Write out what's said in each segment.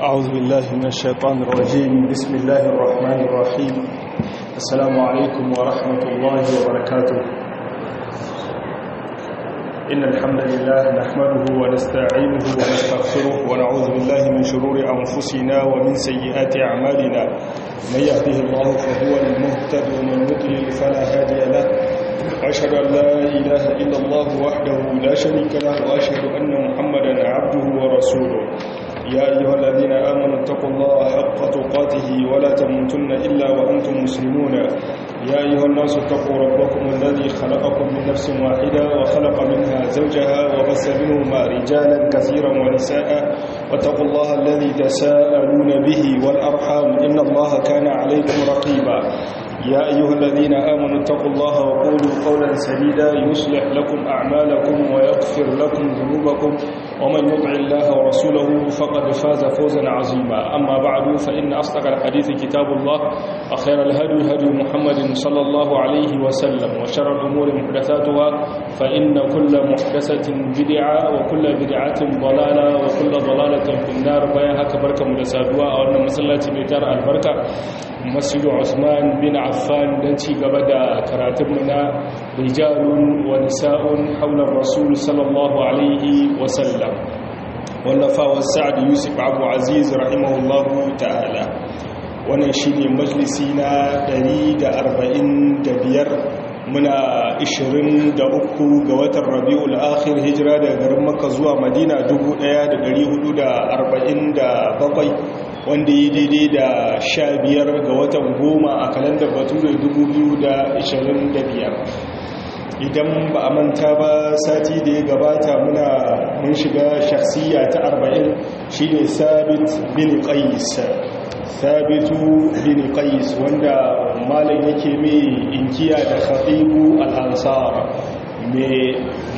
أعوذ بالله من الشيطان الرجيم بسم الله الرحمن الرحيم السلام عليكم ورحمة الله وبركاته إن الحمد لله نحمده ونستعينه ونستغفره ونعوذ بالله من شرور أنفسنا ومن سيئات أعمالنا من يهده الله فهو المهتد ومن يضلل فلا هادي له وأشهد أن لا إله إلا الله وحده لا شريك له وأشهد أن محمدا عبده ورسوله يا أيها الذين آمنوا اتقوا الله حق تقاته ولا تموتن إلا وأنتم مسلمون يا أيها الناس اتقوا ربكم الذي خلقكم من نفس واحدة وخلق منها زوجها وبث منهما رجالا كثيرا ونساء واتقوا الله الذي تساءلون به والأرحام إن الله كان عليكم رقيبا يا أيها الذين آمنوا اتقوا الله وقولوا قولا سديدا يصلح لكم أعمالكم ويغفر لكم ذنوبكم ومن يطع الله ورسوله فقد فاز فوزا عظيما أما بعد فإن أصدق الحديث كتاب الله وخير الهدي هدي محمد صلى الله عليه وسلم وشر الأمور محدثاتها فإن كل محدثة بدعة وكل بدعة ضلالة وكل ضلالة في النار بياها كبركة مدسادوا أو أن مسلاتي ميتار البركة masjidu Usman bin Affan don ci gaba da karatunmu na rijalun wa nisa'un haular rasul sallallahu alaihi wasallam wallafawa sa'ad yusuf abu aziz rahimahullahu ta'ala wannan shi ne majalisi na 145 muna 23 ga watan rabi'ul akhir hijira daga garin makka zuwa madina 1447 wanda yi daidai da sha biyar ga watan goma a kalandar bature 2025 idan ba a manta ba sati da ya gabata muna mun shiga shakhsiya ta 40 shine sabit bin qais sabitu bin qais wanda malam yake mai inkiya da khatibu al-ansar mai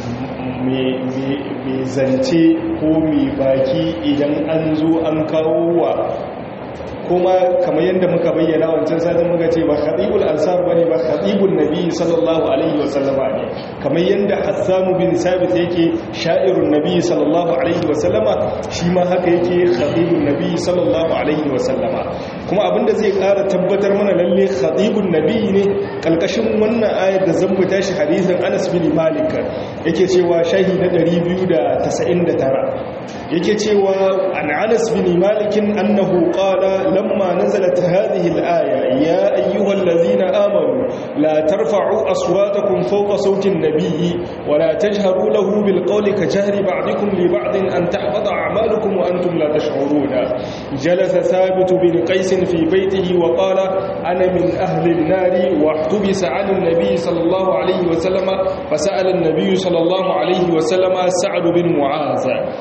zance ko mai baki idan an zo an kawo wa kuma kamar yadda muka bayyana wancan satin muka ce ba khatibul ansar bane ba khatibul nabi sallallahu alaihi wasallama ne kamar yadda hassan bin sabit yake sha'irun nabi sallallahu alaihi wasallama shi ma haka yake khatibul nabi sallallahu alaihi wasallama kuma abinda zai ƙara tabbatar mana lalle khatibul nabi ne kalkashin wannan ayar da zan mu tashi hadisin Anas bin Malik yake cewa shahi na 299 yake cewa an Anas bin Malik annahu qala lamma nazalat hadhihi al-aya ya ayyuhallazina amanu la tarfa'u aswatakum fawqa sawti an-nabiyyi wa la tajharu lahu bil qawli ka jahri ba'dikum li ba'din an tahbata a'malukum wa antum la tash'uruna jalasa thabit bin qais fi baytihi wa qala ana min ahli an-nar wa ihtubisa 'ala an-nabiy sallallahu alayhi wa sallama fa sa'ala an-nabiy sallallahu alayhi wa sallama sa'd bin mu'az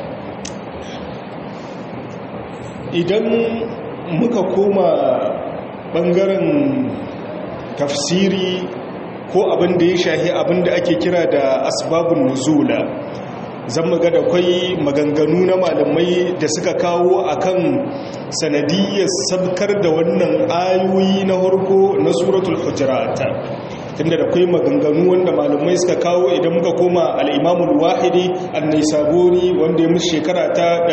idan muka koma ɓangaren tafsiri ko abin da ya shahi abin da ake kira da asbabun nuzula zan maga da kwai maganganu na malamai da suka kawo akan sanadiyyar sabkar da wannan ayoyi na harko na suratul hujurata tunda da kai maganganu wanda malamai suka kawo idan muka koma al'imamul wahidi annai saboni wanda ya musu shekara ta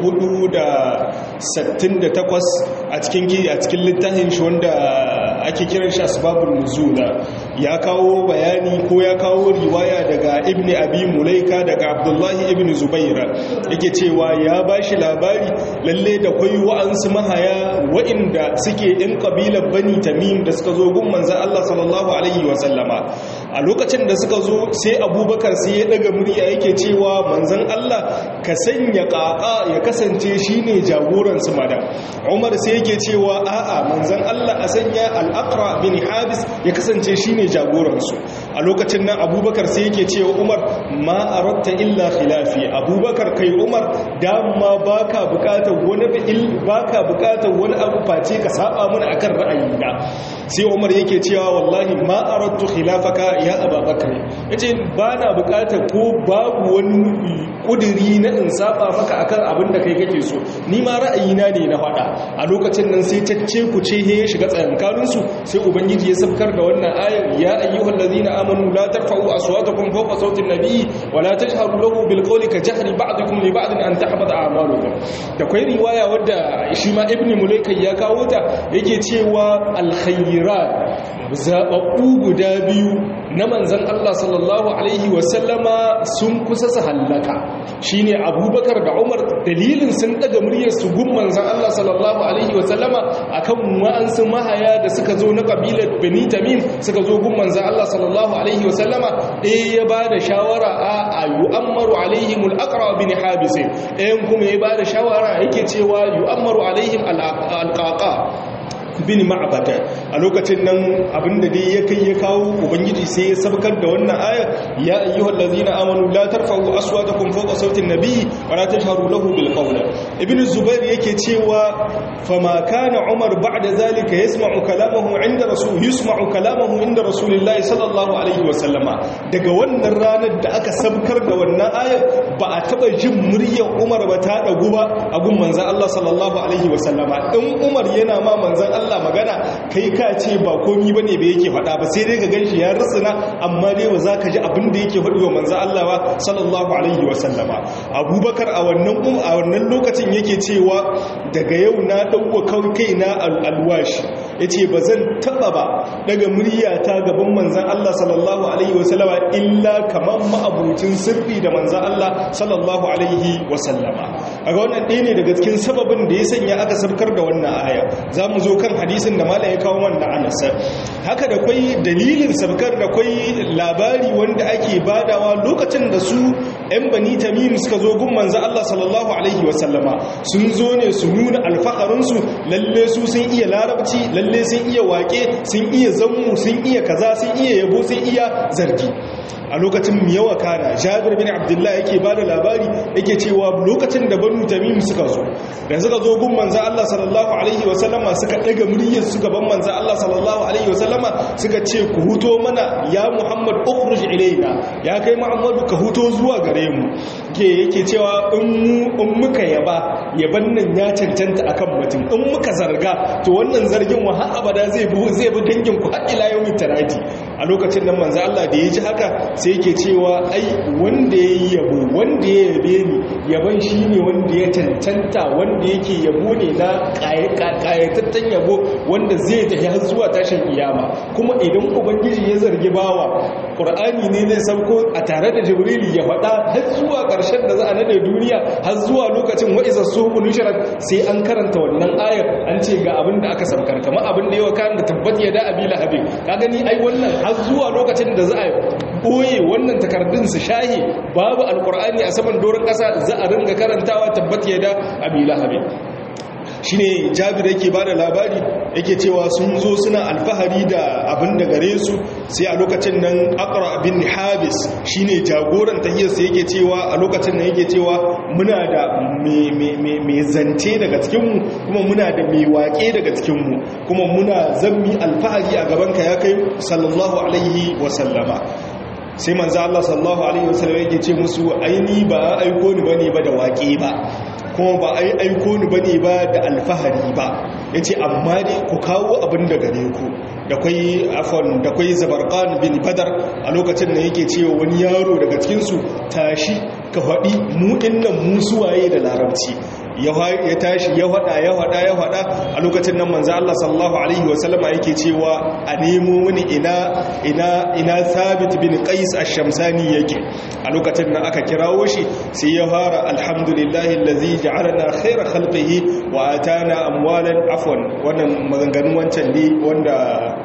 468 a cikin a cikin littafin shi wanda ake kiran shi asbabul nuzula ya kawo bayani ko ya kawo riwaya daga ibni abi mulaika daga abdullahi ibn zubaira yake cewa ya bashi labari lalle da kwai wa'ansu mahaya wa'inda suke ɗin kabilar bani tamim da suka zo gun manzan Allah sallallahu alaihi wasallama a lokacin da suka zo sai abubakar sai ya daga murya yake cewa manzan Allah ka sanya ƙaƙa ya kasance shine jagoran su mada umar sai yake cewa a'a manzan Allah a sanya al'aqra bin habis ya kasance shine jagoran su a lokacin nan abubakar sai yake cewa umar ma aratta illa khilafi abubakar kai umar dama baka bukatar wani baka bukatar wani abu face ka saba mana akan ra'ayina sai umar yake cewa wallahi ma aradtu khilafaka ya ababakar yace ba na bukatar ko babu wani kudiri na in saba maka akan abin da kai kake so ni ma ra'ayina ne na faɗa a lokacin nan sai tacce ku ce ya shiga tsayankanin su sai ubangiji ya sabkar da wannan ayar ya ayyuhal ladina amanu la tarfa'u aswatakum fawqa sawti an-nabi wa la tajharu lahu bil qawli ka jahri ba'dikum li ba'din an tahbata a'malukum da kai riwaya wadda shi ma ibnu mulaika ya kawo ta yake cewa al-khayrat zababbu guda biyu na manzan Allah sallallahu Alaihi wasallama sun kusa su hallaka shi ne abubakar da umar dalilin sun daga muryar su gun manzan Allah sallallahu Alaihi wasallama a kan wa'ansu mahaya da suka zo na ƙabilar beni tamim suka zo gun manzan Allah sallallahu Alaihi wasallama ɗaya ya ba da shawara a yu'ammaru alaihim al'akara bin habisai ɗayan kuma ya ba da shawara yake cewa yu'ammaru alaihim al'aƙaƙa bin ma'abata a lokacin nan abinda dai ya kai ya kawo ubangiji sai ya sabkar da wannan aya ya ayyuhal ladzina amanu la tarfa'u aswatakum fawqa sawti an-nabi wa la tajharu lahu bil qawli ibn zubair yake cewa fama kana umar ba'da zalika yasma'u kalamahu 'inda rasul yusma'u kalamahu 'inda rasulillahi sallallahu alaihi wa sallama daga wannan ranar da aka sabkar da wannan aya ba a taba jin muryar umar ba ta dagu ba a gun manzon Allah sallallahu alaihi wa sallama in umar yana ma manzon Allah Allah magana kai ka ce ba komi bane ba yake faɗa ba sai dai ka ganshi ya rusuna amma dai ba za ka ji abin da yake faɗi wa manzo Allah ba sallallahu alaihi wa sallama Abubakar a wannan a wannan lokacin yake cewa daga yau na dauko kawai kaina alwashi yace ba zan taba ba daga muryata gaban manzon Allah sallallahu alaihi wa sallama illa kaman ma'abucin sirri da manzon Allah sallallahu alaihi wa sallama a ga wannan ɗaya ne daga cikin sababin da ya sanya aka sabkar da wannan aya za mu zo kan hadisin da mala ya kawo wanda anasa haka da kwai dalilin sabkar da kwai labari wanda ake badawa lokacin da su 'yan bani tamim suka zo gun manzo Allah sallallahu alaihi wasallama sun zo ne su nuna alfaharinsu lalle su sun iya larabci lalle sun iya wake sun iya zammu sun iya kaza sun iya yabo sun iya zargi a lokacin yawa kana jabir bin abdullah yake bada labari yake cewa lokacin da banu tamim suka zo da suka zo gun manzo Allah sallallahu alaihi wasallama suka daga muryar su gaban manzo Allah sallallahu alaihi wasallama suka ce ku huto mana ya Muhammad ukhruj ilaina ya kai Muhammadu ka huto zuwa gare mu ke yake cewa in mu in muka yaba yaban nan ya cancanta akan mutum in muka zarga to wannan zargin wa har abada zai bi zai bi dangin ku har ila yawmin tarati a lokacin nan manzo Allah da ya ji haka sai yake cewa ai wanda ya yi yabo wanda ya yabe ni yaban shi ne wanda ya cancanta wanda yake yabo ne na ƙayatattun yabo wanda zai tafi har zuwa tashin iyama kuma idan ubangiji ya zargi bawa ƙur'ani ne zai sauko a tare da jibrili ya faɗa har zuwa ƙarshen da za a nade duniya har zuwa lokacin wa'iza su nushrat sai an karanta wannan ayar an ce ga abin da aka saukar kamar abin da yawa kan da tabbat ya da abi lahabin ka gani ai wannan har zuwa lokacin da za a ɓoye wannan takardun su shahi babu alkur'ani a saman doron ƙasa za a ringa karantawa tabbat ya da abi lahabin shi ne jabir yake ba da labari yake cewa sun zo suna alfahari da abin da gare su sai a lokacin nan akara abin habis shi ne jagoran tahiyarsa yake cewa a lokacin nan yake cewa muna da mai zance daga cikinmu kuma muna da mai waƙe daga cikinmu kuma muna zammi alfahari a gabanka ya kai sallallahu alaihi wasallama sai manzo Allah sallallahu alaihi wasallam yake ce musu aini ba aiko ni bane ba da waƙe ba kuma ba ai aiko ni bane ba da alfahari ba yace amma dai ku kawo abin da gare ku da kwai afon da kwai zabarqan bin badar a lokacin da yake cewa wani yaro daga cikin su tashi ka faɗi mu dinnan mu suwaye da larabci ya tashi ya hada ya hada ya hada a lokacin nan manzo Allah sallallahu alaihi wasallama yake cewa a nemo wani ina ina ina Thabit bin Qais ash-Shamsani yake a lokacin nan aka kirawo shi sai ya fara alhamdulillahi allazi ja'alana khayra khalqihi wa atana amwalan afwan wannan maganganun wancan ne wanda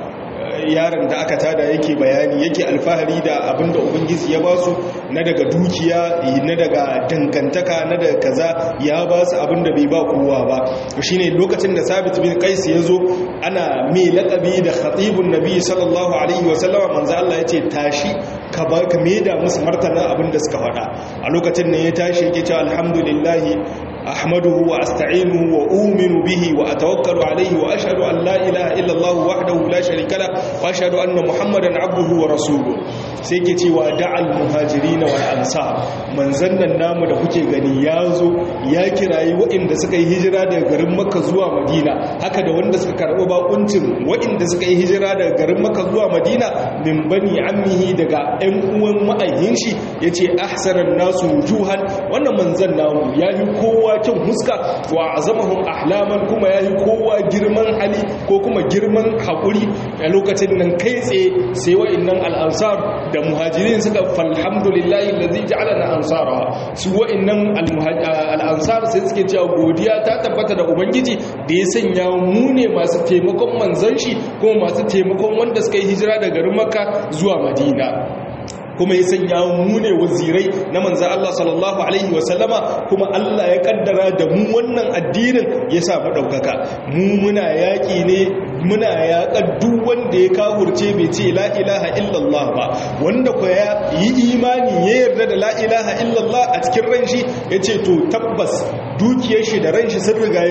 yaron da aka tada yake bayani yake alfahari da abinda ubangiji ya ba su na daga dukiya na daga dangantaka na daga kaza ya ba su abinda bai ba kowa ba shine lokacin da sabit bin qais ya zo ana mai laqabi da khatibun nabi sallallahu alaihi wa sallama manzo Allah yace tashi ka ba ka da musu martana abinda suka faɗa a lokacin ne ya tashi yake cewa alhamdulillah أحمده وأستعينه وأؤمن به وأتوكل عليه وأشهد أن لا إله إلا الله وحده لا شريك له وأشهد أن محمدا عبده ورسوله sai ke cewa da'al muhajirina wal ansar manzon nan namu da kuke gani ya zo ya kirayi waɗanda suka yi hijira daga garin makka zuwa madina haka da wanda suka karɓi bakuncin waɗanda suka yi hijira daga garin makka zuwa madina min bani ammihi daga ƴan uwan ma'ayyin shi yace ahsanan nasu wujuhan wannan manzon namu ya yi kowa kyan huska wa azamahum ahlaman kuma ya yi kowa girman hali ko kuma girman haƙuri a lokacin nan kai tsaye sai wa'annan al'ansar da muhajirin suka falhamdulillahi lazi ja'ala na ansara su wa'annan al'ansar sai suke cewa godiya ta tabbata da ubangiji da ya sanya mu ne masu taimakon manzan shi kuma masu taimakon wanda suka yi hijira daga garin makka zuwa madina kuma ya sanya mu ne wazirai na manzan Allah sallallahu Alaihi wasallama kuma Allah ya kaddara da mu wannan addinin ya samu ɗaukaka mu muna yaƙi ne muna yaƙar duk wanda ya kawurce bai ce la ilaha illallah ba wanda ku ya yi imani ya yarda da la ilaha illallah a cikin ran shi ya ce to tabbas dukiyar shi da ran shi sun riga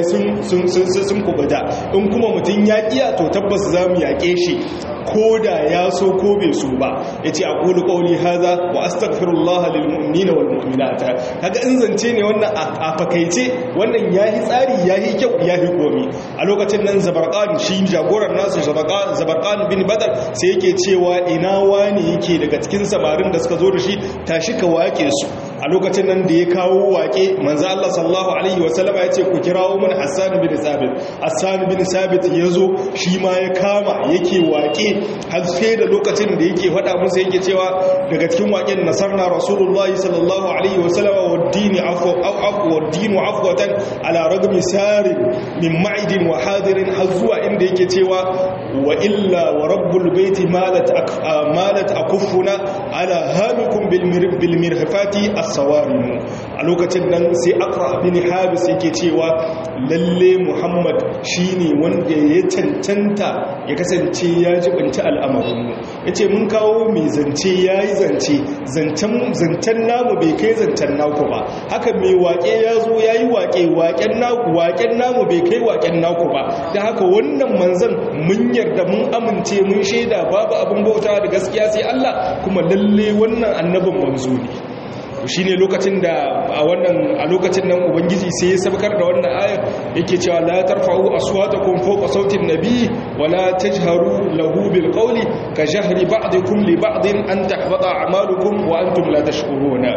sun kubuta in kuma mutum ya ƙiya to tabbas za mu yaƙe shi ko da ya so ko bai so ba ya ce a ƙulu ƙauli haza wa astaghfirullah lil mu'minina wal mu'minata kaga in zance ne wannan a fakaice wannan yayi tsari yayi kyau yayi komi a lokacin nan zabarqan shi jagoran nasu zabarqan zabarqan bin badar sai yake cewa ina wani yake daga cikin samarin da suka zo da shi tashi ka wake su a lokacin nan da ya kawo wake manzo Allah sallallahu alaihi wasallam ya ce ku kirawo mun Hassan bin Sabit Hassan bin Sabit yazo shi ma ya kama yake wake har sai da lokacin da yake faɗa musu yake cewa daga cikin waken nasarna rasulullahi sallallahu alaihi wasallam wa dini afwa afwa wa dinu afwatan ala ragmi sarin min ma'idin wa hadirin har zuwa inda yake cewa wa illa wa rabbul baiti malat malat akuffuna ala hamikum bil mirhafati as-sawarim a lokacin nan sai akra bin habis yake cewa lalle muhammad shine wanda ya cancanta ya kasance ya jibinta al'amarinmu ya ce mun kawo mai zance ya yi zance zancen namu bai kai zancen naku ba haka mai waƙe ya zo ya yi waƙe waƙen namu bai kai waƙen naku ba da haka wannan manzan mun yarda mun amince mun shaida babu abin bauta da gaskiya sai Allah kuma lalle wannan annabin manzo ne shi ne lokacin da a wannan a lokacin nan ubangiji sai ya sabkar da wannan ayar yake cewa la tarfa'u aswatakum fawqa sautin nabi wa la tajharu lahu bil qawli ka jahri ba'dikum li ba'din an tahbata a'malukum wa antum la tashkuruna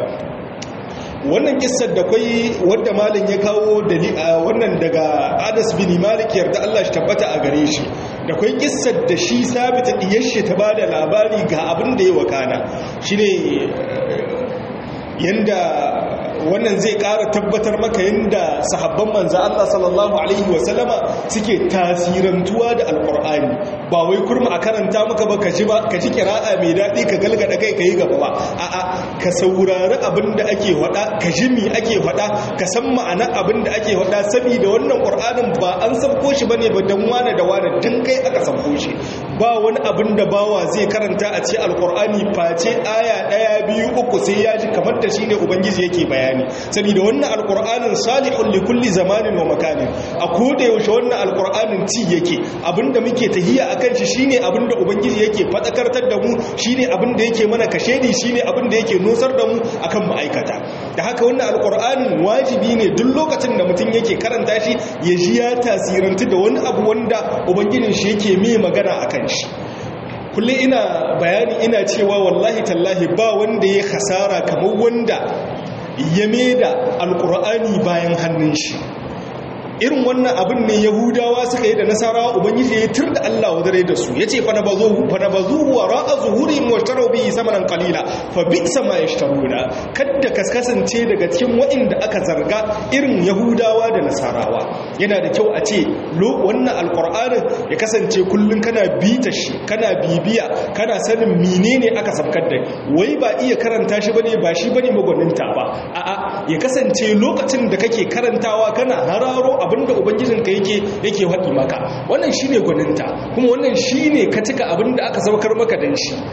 wannan kissar da kai wanda malam ya kawo wannan daga Anas bin Malik yarda Allah shi tabbata a gare shi da kai kissar da shi sabita diyar shi ta bada labari ga abin da ya wakana shine yanda wannan zai ƙara tabbatar maka yanda sahabban manzo Allah sallallahu alaihi wasallama suke tasirantuwa da alqur'ani ba wai kurma a karanta maka ba ka ji ba ka ji qira'a mai dadi ka galgada kai kai gaba ba a'a ka saurari abinda ake faɗa ka ji me ake faɗa ka san ma'anar abinda ake faɗa saboda wannan qur'anin ba an sabko shi bane ba dan wane da wane dan kai aka sabko shi ba wani abin da bawa zai karanta a ce alqur'ani face aya daya biyu uku sai ya ji kamar da shine ubangiji yake bayani saboda wannan alqur'anin salihun li kulli zamanin wa makanin a koda yaushe wannan alqur'anin ci yake abinda muke tahiya akan shi shine abinda ubangiji yake fadakartar da mu shine abinda yake mana kashedi shine abinda yake nusar da mu akan ma'aikata da haka wannan alqur'anin wajibi ne duk lokacin da mutum yake karanta shi ya ji ya tasirantu da wani abu wanda ubangijin shi yake mai magana akan shi kullum ina bayani ina cewa wallahi tallahi ba wanda ya hasara kamar wanda ya da alkur'ani bayan hannun shi irin wannan abin ne yahudawa suka yi da nasarawa ubangiji ya tur da Allah wadare da su yace fa nabazuhu fa nabazuhu wa ra'a zuhurihim wa ishtaru bihi samanan qalila fa bi'sa ma yashtaruna kadda kasance daga cikin waɗanda aka zarga irin yahudawa da nasarawa yana da kyau a ce wannan alqur'anin ya kasance kullun kana bita shi kana bibiya kana sanin menene aka sabkar da wai ba iya karanta shi bane ba shi bane magwaninta ba a'a ya kasance lokacin da kake karantawa kana hararo abinda ubangijinka yake yake haɗi maka wannan shine gwaninta kuma wannan shine ka cika abinda aka saukar maka dan shi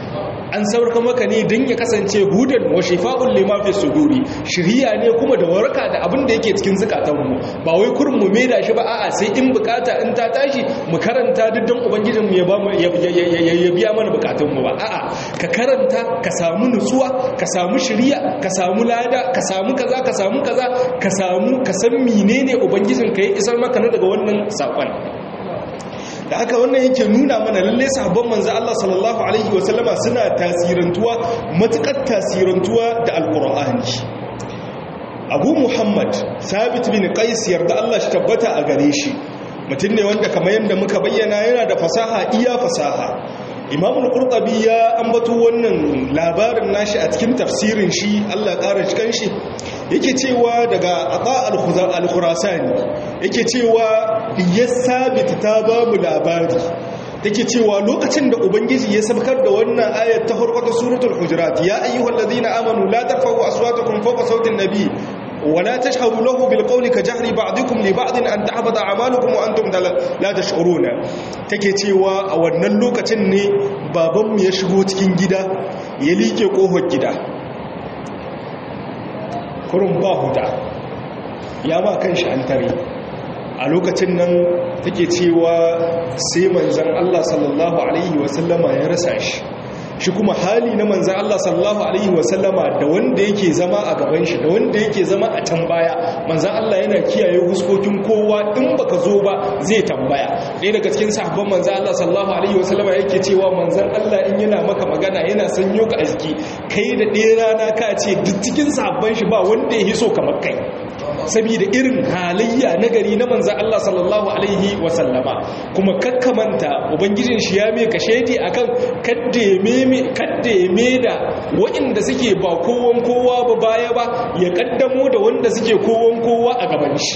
an sauraka maka ne don ya kasance hudan wa shifa'un lima fi suduri shiriya ne kuma da waraka da abin da yake cikin zukatanmu ba wai kurin mu da shi ba a'a sai in bukata in ta tashi mu karanta duk don ubangijin mu ya ba mu ya biya mana bukatun mu ba a'a ka karanta ka samu nutsuwa ka samu shiriya ka samu lada ka samu kaza ka samu kaza ka samu ka san menene ubangijin ka ya isar maka na daga wannan sakon da haka wannan yake nuna mana lalle sahabban manzo Allah sallallahu alaihi wasallama suna tasirantuwa matukar tasirantuwa da alqur'ani Abu Muhammad Sabit bin Qais yarda Allah shi tabbata a gare shi mutum ne wanda kamar yadda muka bayyana yana da fasaha iya fasaha Imam al-Qurtubi ya ambato wannan labarin nashi a cikin tafsirin shi Allah ƙara cikin shi yake cewa daga Ata al-Khurasani yake cewa ya sabit ta ba mu labari take cewa lokacin da ubangiji ya sabkar da wannan ayat ta farko ta suratul hujurat ya ayyuhal ladina amanu la tarfa'u aswatakum fawqa sawti an-nabi ولا تشهروا له بالقول كجهر بعضكم لبعض أن تحبط أعمالكم وأنتم لا تشعرون take cewa a wannan lokacin ne babanmu ya shigo cikin gida ya liƙe ƙofar gida kurun ba huta ya ba kan shi an tare a lokacin nan take cewa sai manzan Allah sallallahu Alaihi wasallama ya rasa shi shi kuma hali na manzan Allah sallallahu Alaihi wasallama da wanda yake zama a gaban shi da wanda yake zama a can baya manzan Allah yana kiyaye huskokin kowa in baka zo ba zai tambaya ɗaya daga cikin sahabban manzan Allah sallallahu Alaihi wasallama yake cewa manzan Allah in yana maka magana yana sanyo ka a jiki kai da ɗaya rana ka ce duk cikin sahabban shi ba wanda ya hiso kamar kai saboda irin halayya na gari na manzan Allah sallallahu Alaihi wasallama kuma kakkamanta ubangijin shi ya mai kashedi akan kadda ya da waɗanda suke ba kowon kowa ba baya ba ya kaddamo da wanda suke kowon kowa a gaban shi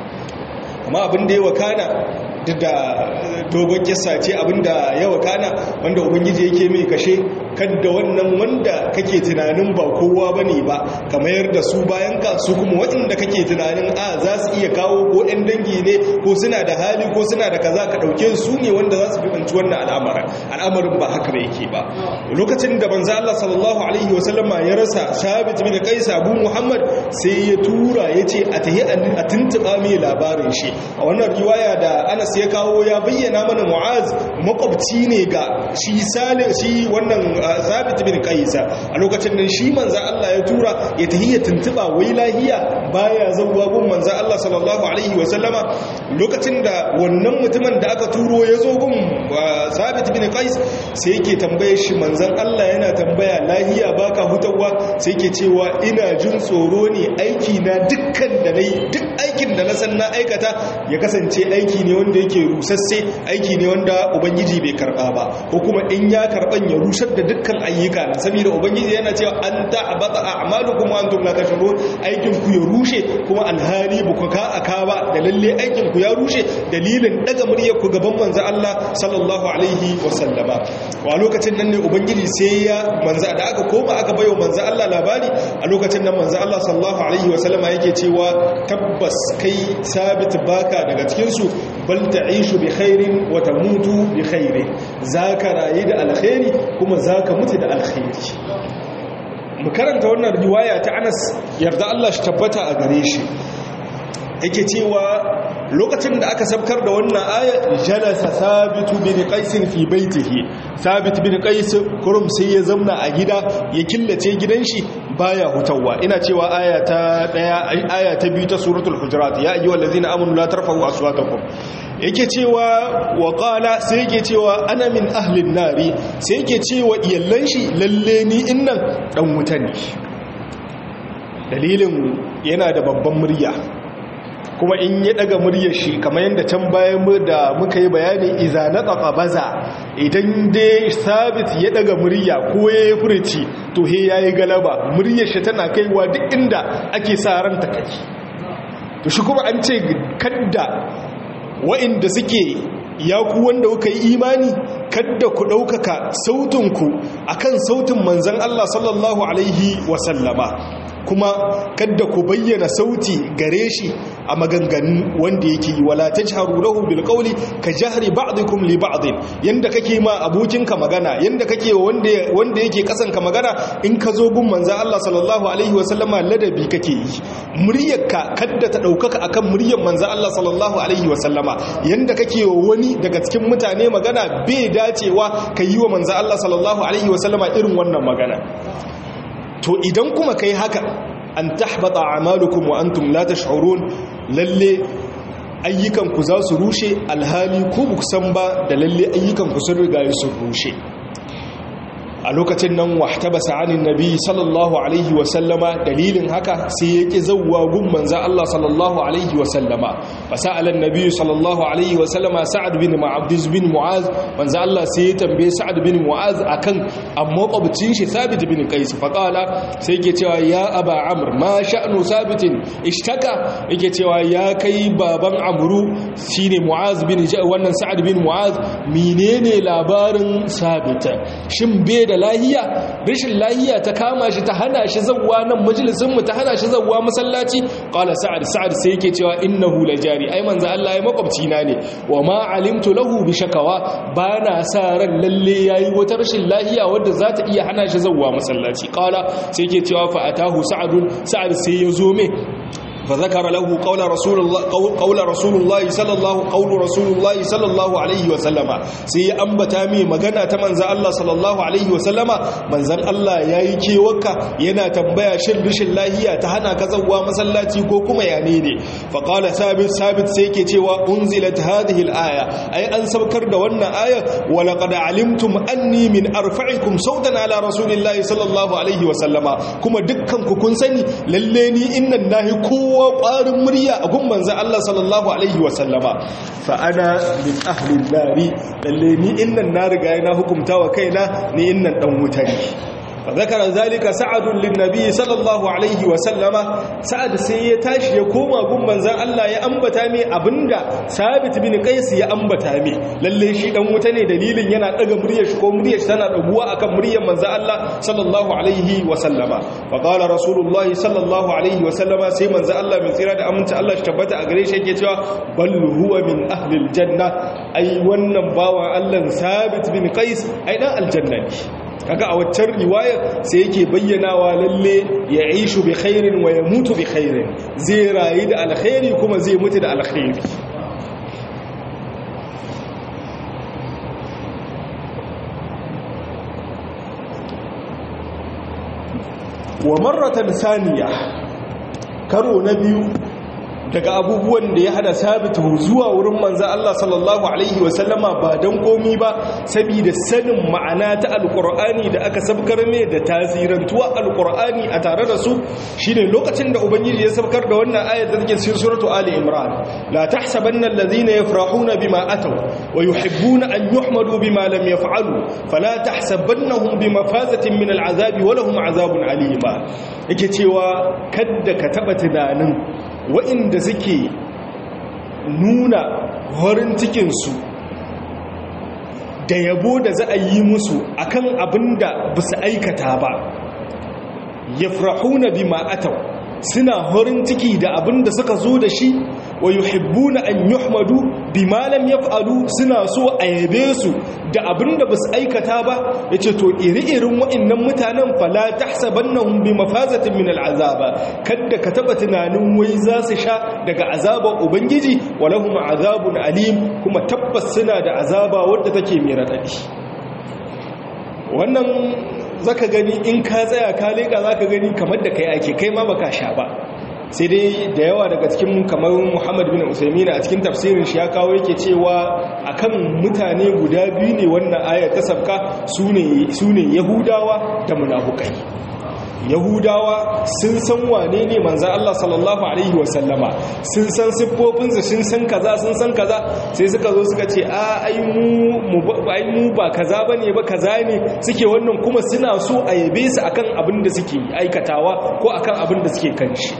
amma abin da ya wakana duk da dogon kisa ce abinda ya wakana wanda ubangiji yake mai kashe kadda wannan wanda kake tunanin ba kowa bane ba kamar yarda su bayan ka su kuma waɗanda kake tunanin a za su iya kawo ko ɗan dangi ne ko suna da hali ko suna da kaza ka ɗauke su ne wanda za su fi banci wannan al'amarin al'amarin ba haka ba yake ba lokacin da banza Allah sallallahu alaihi wasallama ya rasa sabit bin qais abu muhammad sai ya tura ya ce a tahi a tuntuɓa mai labarin shi a wannan riwaya da anas ya kawo ya bayyana mana mu'az makwabci ne ga shi salih shi wannan zabit bin qaisa a lokacin nan shi manzo Allah ya tura ya tahiyya tuntuba wai lahiya baya zawwa gun manzo Allah sallallahu alaihi wa sallama lokacin da wannan mutumin da aka turo ya zo gun zabit bin qais sai yake tambaye shi manzon Allah yana tambaya lahiya baka hutawa sai yake cewa ina jin tsoro ne aiki na dukkan da nayi duk aikin da na san na aikata ya kasance aiki ne wanda yake rusasse aiki ne wanda ubangiji bai karba ba ko kuma in ya karban ya rusar da dukkan ayyuka na saboda ubangiji yana cewa an ta'abata a'malukum wa antum la tashurun aikin ku ya rushe kuma alhali buku ka aka ba da lalle aikin ku ya rushe dalilin daga muryar ku gaban manzo Allah sallallahu alaihi wa sallama wa lokacin nan ne ubangiji sai ya manzo da aka koma aka bayo manzo Allah labari a lokacin nan manzo Allah sallallahu alaihi wa sallama yake cewa tabbas kai sabit baka daga cikin su bal ta'ishu bi khairin wa tamutu bi khairin zaka rayu da alkhairi kuma zaka mutu da alkhairi mu karanta wannan riwaya ta Anas yarda Allah shi tabbata a gare shi yake cewa lokacin da aka sabkar da wannan aya jalasa sabitu bin qais fi baitihi sabit bin qais kurum sai ya zamna a gida ya killace gidan shi baya hutawa ina cewa aya ta daya aya ta biyu ta suratul hujurat ya ayyuhal ladzina amanu la tarfa'u aswatakum yake cewa wa qala sai yake cewa ana min ahlin nari sai yake cewa iyallan shi lalle ni innan dan wuta ne dalilin yana da babban murya kuma in ya daga muryar shi kamar yadda can bayan da muka yi bayani iza na tsafa baza idan dai sabit ya daga murya ko ya yi furici to he ya yi galaba muryar shi tana kaiwa duk inda ake sa ranta kai to shi kuma an ce kadda wa'inda suke ya ku wanda kuka yi imani kadda ku ɗaukaka sautinku akan sautin manzan Allah sallallahu alaihi wasallama kuma kadda ku bayyana sauti gare shi a maganganu wanda yake yi wala tajharu lahu bil qawli ka jahri ba'dikum li ba'd yanda kake ma abokinka magana yanda kake wanda wanda yake kasan ka magana in ka zo gun manzo Allah sallallahu alaihi wasallama ladabi kake yi muryarka kadda ta daukaka akan muryar manzo Allah sallallahu alaihi wasallama yanda kake wa wani daga cikin mutane magana bai dacewa ka yi wa manzo Allah sallallahu alaihi wasallama irin wannan magana to idan kuma kai haka an tahbata a'malukum wa antum la tash'urun lalle ayyukan ku za su rushe alhali ku ba san ba da lalle ayyukan ku sun riga sun rushe a lokacin nan wahtaba sa'anin nabi sallallahu alaihi wa sallama dalilin haka sai yake zawwa gun manzo Allah sallallahu alaihi wa sallama fasala annabi sallallahu alaihi wa sallama sa'ad bin mu'adh bin mu'az manzo Allah sai ya tambaye sa'ad bin mu'az akan amma kwabcin shi sabit bin qais fa qala sai yake cewa ya aba amr ma sha'nu sabitin ishtaka yake cewa ya kai baban amru shine mu'az bin wannan sa'ad bin mu'az menene labarin sabita shin bai da lahiya rashin lahiya ta kama shi ta hana shi zawwa nan majalisin mu ta hana shi zawwa masallaci qala sa'ad sa'ad sai yake cewa innahu lajari ai manzo Allah ya makwabci na ne wa ma alimtu lahu bi shakawa bana sa ran lalle yayi wata rashin lahiya wadda za ta iya hana shi zawwa masallaci qala sai yake cewa fa atahu sa'adun sa'ad sai ya zo me فذكر له قول رسول الله قول رسول الله صلى الله قول رسول الله صلى الله عليه وسلم sai ambata mi magana ta manzon Allah sallallahu alaihi wasallama manzon Allah yayi kewaka yana tambaya shin rishin lahiya ta hana ka zawwa masallaci ko kuma ya ne ne fa qala sabit sabit sai yake cewa unzilat hadhihi al-aya ai an sabkar da wannan aya wa laqad alimtum anni min arfa'ikum sautan ala rasulillahi sallallahu alaihi wasallama kuma dukkan ku kun sani lalle ni innan nahi kowa kowa ƙwarin murya a gun manzan Allah sallallahu Alaihi wasallama fa'ana min ahlin nari lalle ni innan na riga yana hukumta wa kaina ni innan ɗan wuta ne فذكر ذلك سعد للنبي صلى الله عليه وسلم سعد sai ya tashi ya koma gun manzon Allah ya ambata mai abinda Sabit bin Qais ya ambata mai lalle shi dan wuta ne dalilin yana daga muryar shi ko muryar shi tana daguwa akan muryar manzon Allah sallallahu alaihi wasallama fa qala rasulullahi sallallahu alaihi wasallama sai manzon Allah mai tsira da aminta Allah shi tabbata a gare shi yake cewa bal huwa min ahli aljanna ai wannan bawan Allah Sabit bin Qais ai dan aljanna ne kaga a waccan riwayar sai yake bayyanawa lalle ya ishu bi khairin wa ya mutu bi khairin zai rayu da alkhairi kuma zai mutu da alkhairi wa marratan saniya karo na biyu daga abubuwan da ya hana sabitu zuwa wurin manzan Allah sallallahu Alaihi wasallama ba don komi ba saboda sanin ma'ana ta alkur'ani da aka sabkar mai da tasirantuwa alkur'ani a tare da su shine lokacin da ubangiji ya sabkar da wannan ayat da take cikin suratu ali imran la tahsabanna alladhina yafrahuna bima ataw wa yuhibbuna an yuhmadu bima lam yaf'alu fala tahsabannahum bimafazatin min al'azabi wa lahum azabun alima yake cewa kadda ka taba tunanin wa'inda suke nuna horin cikinsu da yabo da za a yi musu akan abin da ba su aikata ba ya na bi ma'atau suna horin ciki da abin da suka zo da shi wa yuhibbuna an yuhmadu bima lam yaf'alu suna so a yabe su da abin da basu aikata ba yace to iri-irin wa'annan mutanen fala tahsabannahum bi mafazatin min al'azaba kada ka taba tunanin wai za su sha daga azabar ubangiji walahum azabun alim kuma tabbas suna da azaba wadda take mai radadi wannan zaka gani in ka tsaya ka leka zaka gani kamar da kai ake kai ma baka sha ba sai dai da yawa daga cikin kamar Muhammad bin Usaimin a cikin tafsirin shi ya kawo yake cewa akan mutane guda biyu ne wannan ayar ta sabka sune sune Yahudawa da munafukai Yahudawa sun san wane ne manzan Allah sallallahu Alaihi wasallama sun san siffofinsa sun san kaza sun san kaza sai suka zo suka ce a ai mu ba kaza ba ne ba kaza ne suke wannan kuma suna so a yabe su akan abin da suke aikatawa ko akan abin da suke kan shi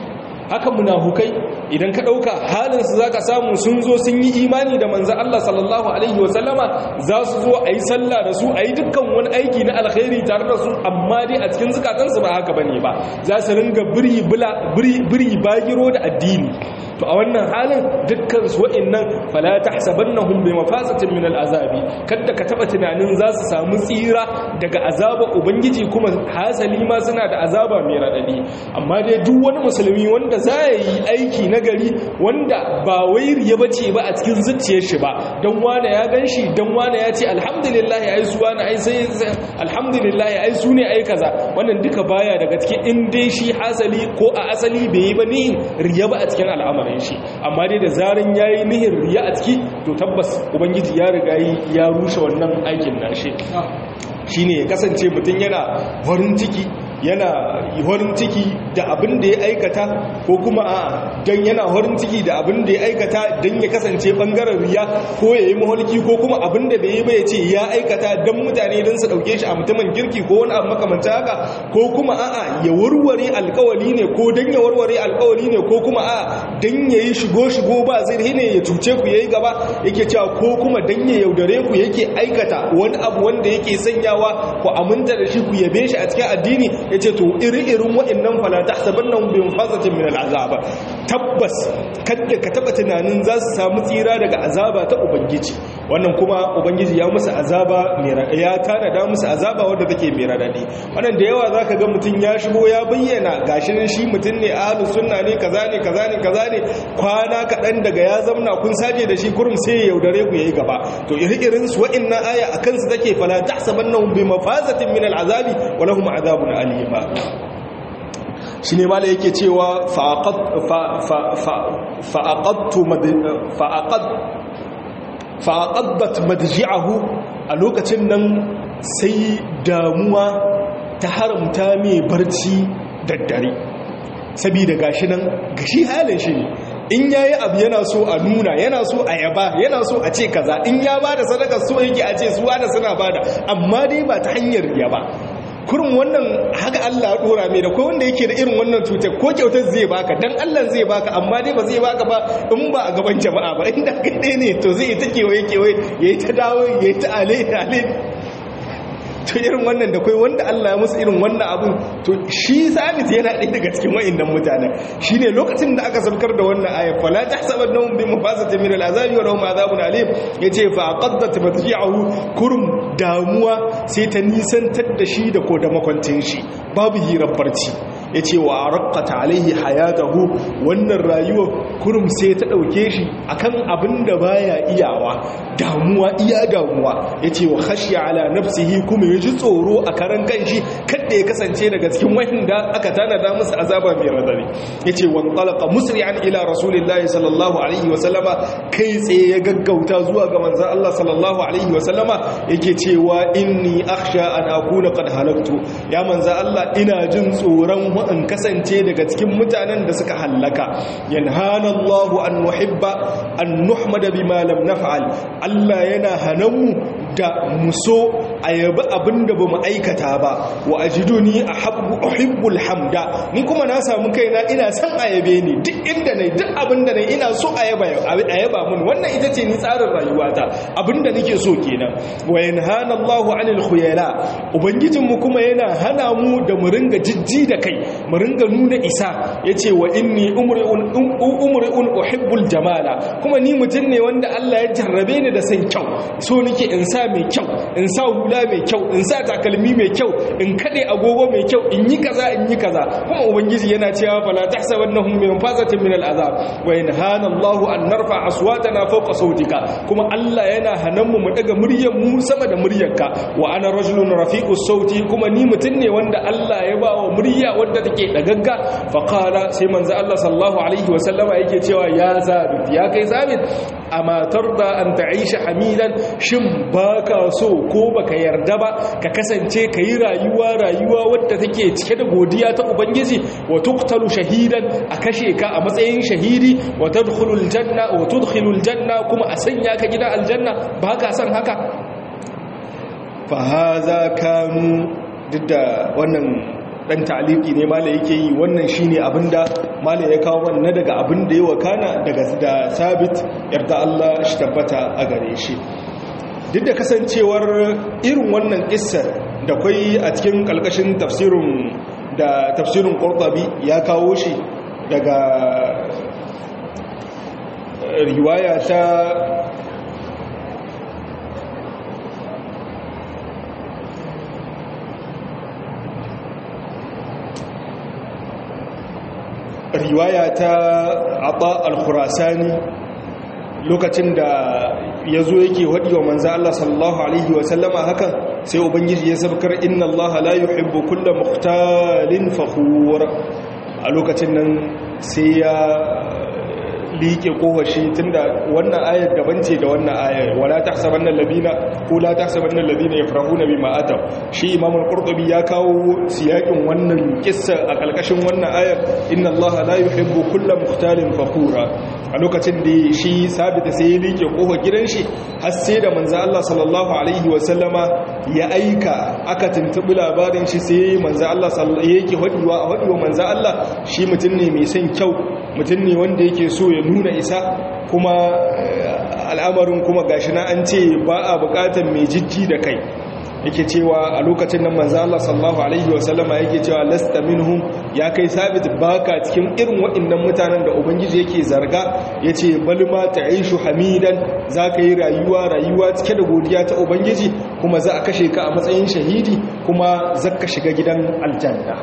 haka munafukai idan ka ɗauka halinsu za ka samu sun zo sun yi imani da manzan Allah sallallahu Alaihi wasallama za su zo a yi sallah da su a yi dukkan wani aiki na alkhairi tare da su amma dai a cikin zukatansu ba haka bane ba za su ringa biri bagiro da addini to a wannan halin dukkan su wa'annan fala tahsabannahum bi mafasatin min al'azabi kada ka taba tunanin za su samu tsira daga azaba ubangiji kuma hasali ma suna da azaba mai radadi amma dai duk wani musulmi wanda za ya yi aiki na gari wanda ba wai riya bace ba a cikin zuciyar shi ba dan wani ya ganshi dan wani ya ce alhamdulillah ai su wani ai sai alhamdulillah ai su ne ai kaza wannan duka baya daga cikin in dai shi hasali ko a asali bai yi ba ni riya ba a cikin al'amarin shi amma dai da zarin yayi nihin riya a ciki to tabbas ubangiji ya riga ya rushe wannan aikin nashi shine ya kasance mutum yana farin ciki yana horin ciki da abin da ya aikata ko kuma a don yana horin ciki da abin da ya aikata don ya kasance bangaren riya ko ya yi maholki ko kuma abin da bai yi bai ce ya aikata don mutane don su dauke shi a mutumin girki ko wani abu makamanta haka ko kuma a'a ya warware alkawali ne ko don ya warware alkawali ne ko kuma a don ya yi shigo-shigo ba zai ne ya cuce ku ya yi gaba yake cewa ko kuma don ya yaudare ku yake aikata wani abu wanda yake sanyawa ku aminta da shi ku yabe shi a cikin addini ya ce to iri-irin waɗannan falata saban nan bin fasatin min al'azaba tabbas kadda ka taba tunanin za su samu tsira daga azaba ta ubangiji wannan kuma ubangiji ya musu azaba ya tanada musu azaba wadda take mai radadi wannan da yawa zaka ga mutum ya shigo ya bayyana gashin shi mutum ne ahlus sunna ne kaza ne kaza ne kaza ne kwana kaɗan daga ya zamna kun saje da shi kurum sai ya yaudare ku yayi gaba to iri-irin su wa'annan aya akan su take fala tahsabannahum bi mafazatin min al'azabi wa lahum azabun alim shi ne mala yake cewa fa'aƙaddat madji'ahu a lokacin nan sai damuwa ta haramta mai barci daddare sabida gashi nan gashi halin shi ne in yayi abu yana so a nuna yana so a yaba yana so a ce kaza in ya bada sadaka so yake a ce suwa da suna bada amma dai ba ta hanyar yaba kurin wannan haka Allah ya dora mai da ko wanda yake da irin wannan cutar ko kyautar zai baka dan Allah zai baka amma dai ba zai baka ba in ba a gaban jama'a ba inda kai ne to zai ta kewaye kewaye yayi ta dawo yayi ta ale ale to irin wannan da kai wanda Allah ya musu irin wannan abun to shi sabit yana ɗaya daga cikin wa'annan mutanen shine lokacin da aka sabkar da wannan aya fala tahsabannahum bi mafasatin min al'azabi wa lahum azabun alim yace fa qaddat matji'ahu kurum damuwa sai ta nisantar da shi da ko da makwantin shi babu hirar barci yace wa raqqata alaihi hayatahu wannan rayuwar kurum sai ta dauke shi akan abin da baya iyawa damuwa iya damuwa yace wa khashiya ala nafsihi kuma ya ji tsoro a karan kanshi kadda ya kasance daga cikin wanda aka tanada musu azaba mai radari yace wan talaqa musri'an ila rasulillahi sallallahu alaihi wa sallama kai tsaye ya gaggauta zuwa ga manzon Allah sallallahu alaihi wa sallama yake cewa inni akhsha an akuna qad halaktu ya manzon Allah ina jin tsoron in kasance daga cikin mutanen da suka hallaka yanhana Allah an nuhibba an nuhmada bima lam naf'al Allah yana hanamu da muso a yabi abin da ba mu aikata ba wa ajidu ni a hibbul hamda ni kuma na samu kaina ina son a yabe ni duk inda na duk abin da na ina so a yaba mun wannan ita ce ni tsarin rayuwata abin da nake so kenan wa yanhana Allahu anil khuyala ubangijin mu kuma yana hana mu da mu ringa jijji da kai mu ringa nuna isa yace wa inni umri'un umri'un uhibbul jamala kuma ni mutum ne wanda Allah ya jarrabe ni da san kyau so nake in sa mai kyau in sa hula mai kyau in sa takalmi mai kyau in kade agogo mai kyau in yi kaza in yi kaza kuma ubangiji yana cewa fala tahsabannahum min fazatin min al'azab wa yanhana Allah an narfa aswatana fawqa sautika kuma Allah yana hanan mu mu daga muryar mu sama da muryarka wa ana rajulun rafiqus sauti kuma ni mutun ne wanda Allah ya ba wa murya wanda take dagagga fa qala sai manzo Allah sallallahu alaihi wa sallama yake cewa ya zabit ya kai zabit amma tarda an ta'isha hamidan shin baka so ko baka yarda ba ka kasance ka yi rayuwa rayuwa wadda take cike da godiya ta ubangiji wa tuqtalu shahidan a kashe ka a matsayin shahidi wa tadkhulul janna wa tudkhilul janna kuma a sanya ka gidan aljanna baka son haka fa haza kanu duk da wannan dan ta'aliki ne mala yake yi wannan shine abinda mala ya kawo wannan daga abin da ya wakana daga da sabit yarda Allah shi tabbata a gare shi duk da kasancewar irin wannan kissar da kwai a cikin kalkashin tafsirin da tafsirin Qurtubi ya kawo shi daga riwaya ta riwaya ta aba al-khurasani lokacin da ya zo yake waɗi wa manza Allah sallallahu Alaihi wasallama hakan sai ubangiji ya sabkar inna Allah la yuhibbu kulla muhtalin fakhur a lokacin nan sai ya liƙe kowashi tunda wannan ayar daban ce da wannan ayar wala tahsabanna alladhina ko la tahsabanna alladhina yafrahuna bima ataw shi imam al-qurtubi ya kawo siyakin wannan kissa a kalkashin wannan ayar inna allaha la yuhibbu kulla mukhtalin fakhura a lokacin da shi sabita sai ya liƙe kofar gidan shi har sai da manzo Allah sallallahu alaihi wa sallama ya aika aka tuntubi labarin shi sai manzo Allah sallallahu yake hadiwa hadiwa manzo Allah shi mutum ne mai son kyau mutum ne wanda yake so ya nuna isa kuma al'amarin kuma gashi na an ce ba a bukatar mai jijji da kai yake cewa a lokacin nan manzo Allah sallallahu alaihi wasallama yake cewa lasta minhum ya kai sabit baka cikin irin waɗannan mutanen da ubangiji yake zarga yace bal ma ta'ishu hamidan zaka yi rayuwa rayuwa cike da godiya ta ubangiji kuma za a kashe ka a matsayin shahidi kuma zaka shiga gidan aljanna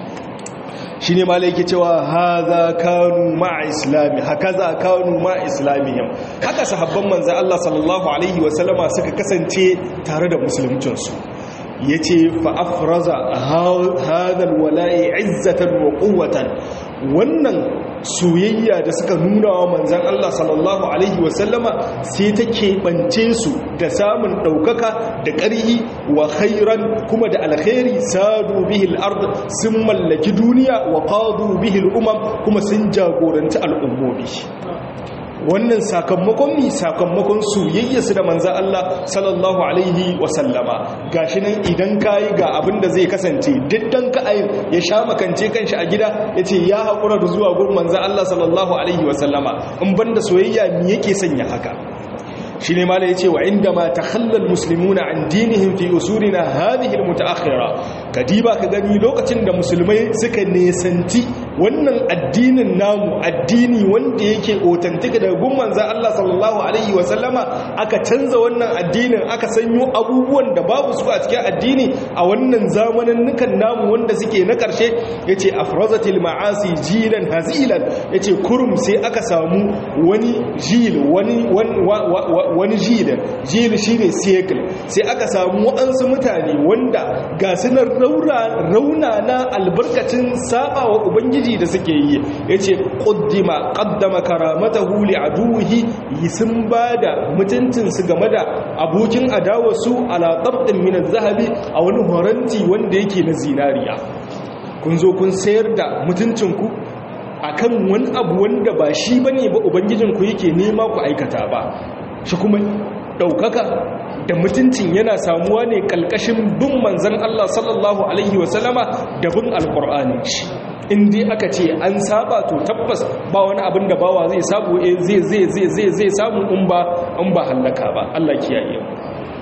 shi ne malai yake cewa haza kanu ma'a islami haka za kanu ma'a islamihim haka sahabban manzan Allah sallallahu Alaihi wasallama suka kasance tare da musuluncinsu ya ce fa'afraza hadal wala'i izzatan wa ƙuwatan wannan soyayya da suka nuna wa manzan Allah sallallahu Alaihi wasallama sai ta keɓance su da samun ɗaukaka da ƙarhi wa khairan kuma da alkhairi sadu bihil ard sun mallaki duniya wa qadu bihil umam kuma sun jagoranci al'ummomi wannan sakamakon mi sakamakon soyayyarsu da manzan Allah sallallahu alaihi wasallama gashi nan idan kayi ga abin da zai kasance diddan ka ayin ya sha makance kanshi a gida yace ya haƙura da zuwa gurin manzan Allah sallallahu alaihi wasallama in banda soyayya me yake sanya haka shi ne mala ya ce wa inda ma ta hallal musulmuna an dinihim fi usurina hadhihi almutaakhira kadiba ka gani lokacin da musulmai suka nesanti wannan addinin namu addini wanda yake authentic daga gun manzon Allah sallallahu alaihi wa sallama aka canza wannan addinin aka sanyo abubuwan da babu su a cikin addini a wannan zamanin nukan namu wanda suke na karshe yace afrazatil ma'asi jilan hazilan yace kurum sai aka samu wani jil wani wani jil jil shine cycle sai aka samu waɗansu mutane wanda ga sunan rauna na albarkacin saba wa ubangiji da suke yi yace qaddima qaddama karamatahu li aduhi sun bada mutuncin su game da abokin adawa su ala qabdin min zahabi a wani horanti wanda yake na zinariya kun zo kun sayar da mutuncinku akan wani abu wanda ba shi bane ba ubangijinku yake nema ku aikata ba shi kuma ɗaukaka da mutuncin yana samuwa ne ƙalƙashin bin manzan Allah sallallahu Alaihi wasallama da bin alƙur'ani shi in dai aka ce an saba to tabbas ba wani abin da bawa zai samu zai zai zai zai zai samu in ba in ba hallaka ba Allah kiyaye mu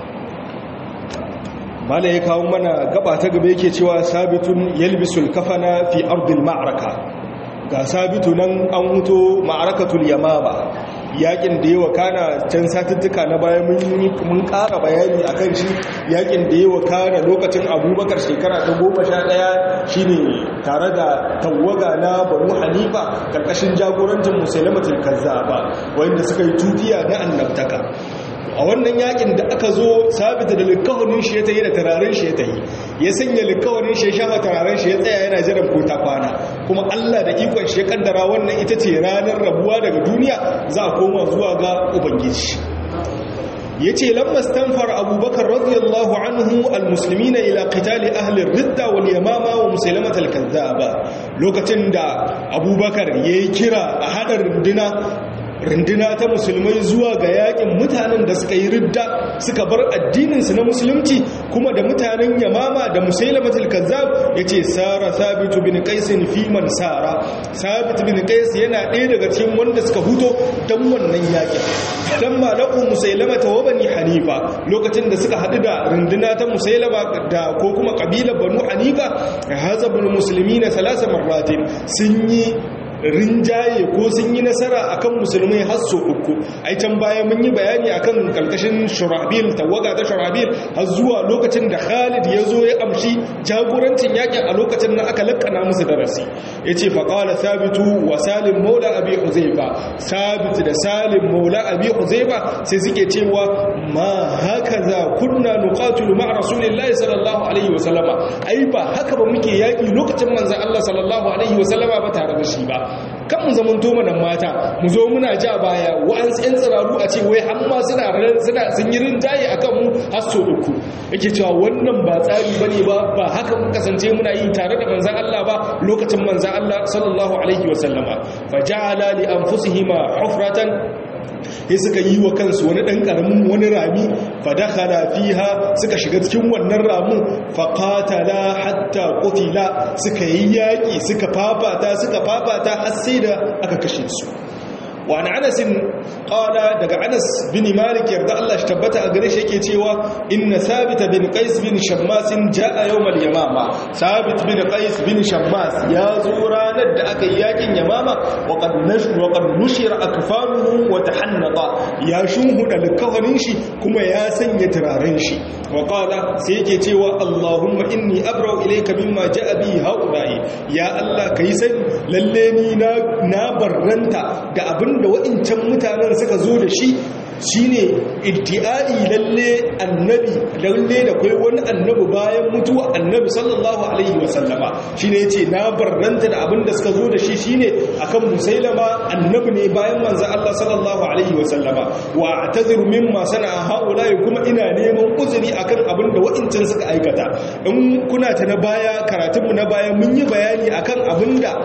mala ya kawo mana gaba ta gaba yake cewa sabitun yalbisul kafana fi ardil ma'araka ga sabitu nan an huto ma'arakatul yamama yakin da yawa kana can satuttuka na baya mun ƙara bayani a kan shi yakin da yawa kana lokacin abubakar shekara ta goma sha ɗaya shi ne tare da tawaga na banu hanifa ƙarƙashin jagorancin musulmatin kazzaba wanda suka yi tutiya na annabtaka a wannan yakin da aka zo sabita da likawarin shi ya tayi da turaren shi ya tayi ya sanya likawarin shi ya shafa turaren shi ya tsaya yana jiran ko ta kwana kuma Allah da ikon shi ya kaddara wannan ita ce ranar rabuwa daga duniya za a koma zuwa ga ubangiji ya ce lammas tanfar abubakar radiyallahu anhu almuslimina ila qitali ahli ridda wal yamama wa musulmat al-kazzaba lokacin da abubakar yayi kira a hadar runduna runduna ta musulmai zuwa ga yakin mutanen da suka yi ridda suka bar addininsu na musulunci kuma da mutanen yamama da musailamatul kazzab yace sara sabitu bin qais fi man sara sabit bin qais yana ɗaya daga cikin wanda suka huto dan wannan yakin dan malaku musailamata wa bani hanifa lokacin da suka hadu da runduna ta musailama da ko kuma kabilar banu hanifa hazabul muslimina salasa marratin sun yi rinjaye ko sun yi nasara akan musulmai har so uku ai can baya mun yi bayani akan kalkashin shurabil tawaga ta shurabil har zuwa lokacin da Khalid ya zo ya amshi jagorancin yakin a lokacin da aka lakkana musu darasi yace fa qala thabitu wa salim maula abi huzaifa sabit da salim maula abi huzaifa sai suke cewa ma hakaza kunna nuqatilu ma rasulillahi sallallahu alaihi wasallama ai ba haka ba muke yaki lokacin manzon Allah sallallahu alaihi wasallama ba tare da shi ba kan mu zaman to mana mata mu zo muna ja baya wa'ansu yan tsiraru a ce wai hamma suna suna sun yi rinjaye akan mu har so uku yake cewa wannan ba tsari bane ba ba haka mun kasance muna yi tare da manzon Allah ba lokacin manzon Allah sallallahu alaihi wasallama faja'ala li anfusihima hufratan sai suka yi wa kansu wani ɗan ƙaramin wani rami fadakhala fiha suka shiga cikin wannan ramin faqatala hatta qutila suka yi yaƙi suka fafata suka fafata har sai da aka kashe su وعن انس قال daga Anas bin Malik yarda Allah shi tabbata a gare shi yake cewa inna Sabit bin Qais bin Shammas jaa yawm al-Yamama Sabit bin Qais bin Shammas ya zo ranar da aka yi yakin Yamama wa qad nashru wa qad nushira akfanuhu wa tahannata ya shunhuda likafanin shi kuma ya sanya turaren shi wa qala sai yake cewa Allahumma inni abra'u ilayka mimma jaa bi haula'i ya Allah kai sani lalle ni na na barranta da abin da wa'incan mutanen suka zo da shi shine iddi'ai lalle annabi lalle da kai wani annabi bayan mutuwa annabi sallallahu alaihi wasallama shine yace na barranta da abin da suka zo da shi shine akan musailama annabi ne bayan manzo Allah sallallahu alaihi wasallama wa ataziru mimma sana'a haula'i kuma ina neman uzuri akan abin da wa'incan suka aikata in kuna ta na baya karatunmu na baya mun yi bayani akan abin da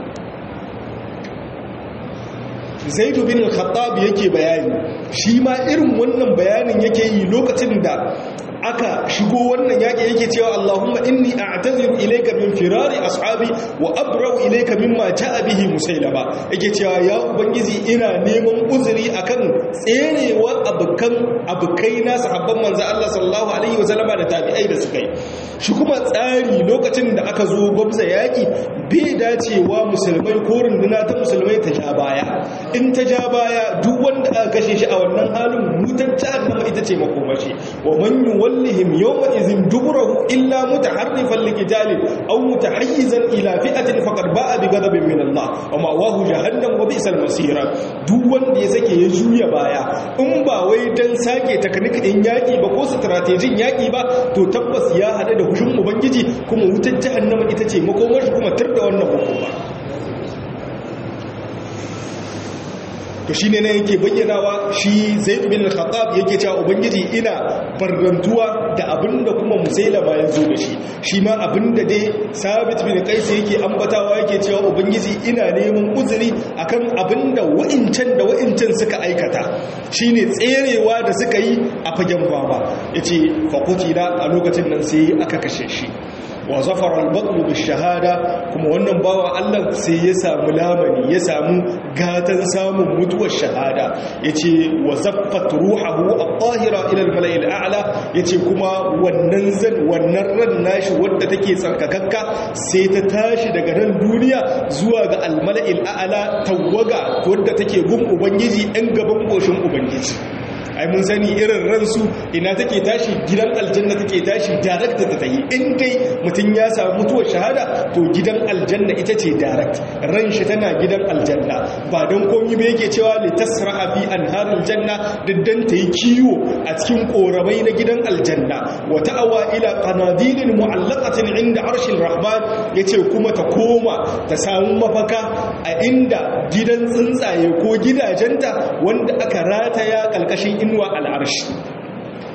zaidu bin al-khattab yake bayani shi ma irin wannan bayanin yake yi lokacin da aka shigo wannan yaƙi yake cewa Allahumma inni a'taziru ilayka min firari ashabi wa abra'u ilayka mimma ja'a bihi musailama yake cewa ya ubangiji ina neman uzuri akan tserewa abukan abukai na sahabban manzo Allah sallallahu alaihi wasallama da tabi'ai da suka yi shi kuma tsari lokacin da aka zo gwamza yaƙi bai dacewa musulmai ko runduna ta musulmai ta ja baya in ta ja baya duk wanda aka kashe shi a wannan halin mutan jahannama ita ce makomashi wa man yuwallihim yawma idhin duburahu illa mutaharrifan liqitalin aw mutahayyizan ila fi'atin faqad ba'a bi ghadabin min Allah wa ma'wahu jahannam wa bi'sal masira duk wanda ya sake ya juya baya in ba wai dan sake taknik din yaki ba ko strategin yaki ba to tabbas ya hada da hushin ubangiji kuma wutar jahannama ita ce makomashi kuma tar da wannan hukuma to shine ne yake bayyanawa shi Zaid bin Khattab yake cewa ubangiji ina barrantuwa da abinda kuma Musailama ya zo da shi shi ma abinda dai Sabit bin Qais yake ambatawa yake cewa ubangiji ina neman uzuri akan abinda wa'incan da wa'incan suka aikata shine tserewa da suka yi a fagen baba yace fa qutila a lokacin nan sai aka kashe shi wa zafara al-batlu shahada kuma wannan bawa Allah sai ya samu lamani ya samu gatan samun mutuwar shahada yace wa zaffat ruhuhu at-tahira ila al-mala'i al-a'la yace kuma wannan zan wannan ran nashi wanda take tsarkakakka sai ta tashi daga ran duniya zuwa ga al-mala'i al-a'la tawaga wanda take gun ubangiji ɗan gaban koshin ubangiji ai mun sani irin ransu ina take tashi gidan aljanna take tashi direct ta tayi in dai mutum ya samu mutuwar shahada to gidan aljanna ita ce direct ran shi tana gidan aljanna ba don komi ba yake cewa li tasra'a fi anharil janna diddan ta yi kiwo a cikin korabai na gidan aljanna wa ta'awa ila qanadilin mu'allaqatin inda arshil rahman yace kuma ta koma ta samu mafaka a inda gidan tsuntsaye ko gidajenta wanda aka rataya kalkashin inuwa al'arshi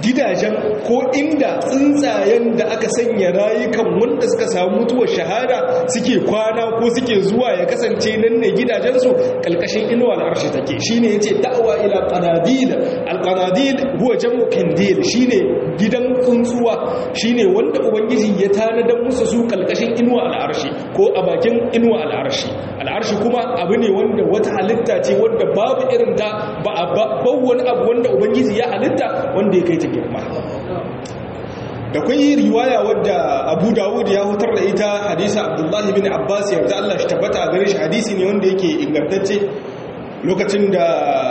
gidajen ko inda tsuntsayen da aka sanya rayukan wanda suka samu mutuwar shahada suke kwana ko suke zuwa ya kasance nan ne gidajensu kalkashin inuwa al'arshi take shine yace da'wa ila qanadil al-qanadil huwa jam'u kandil shine gidan tsuntsuwa shine wanda ubangiji ya tanadar musu su kalkashin inuwa al'arshi ko a bakin inuwa al'arshi al'arshi kuma abu ne wanda wata halitta ce wanda babu irin ta ba a wani abu wanda ubangiji ya halitta wanda ya kai ta girma da kwai riwaya wadda abu dawud ya hutar da ita hadisa abdullahi bin abbas yarda allah shi tabbata a gare shi hadisi ne wanda yake ingantacce lokacin da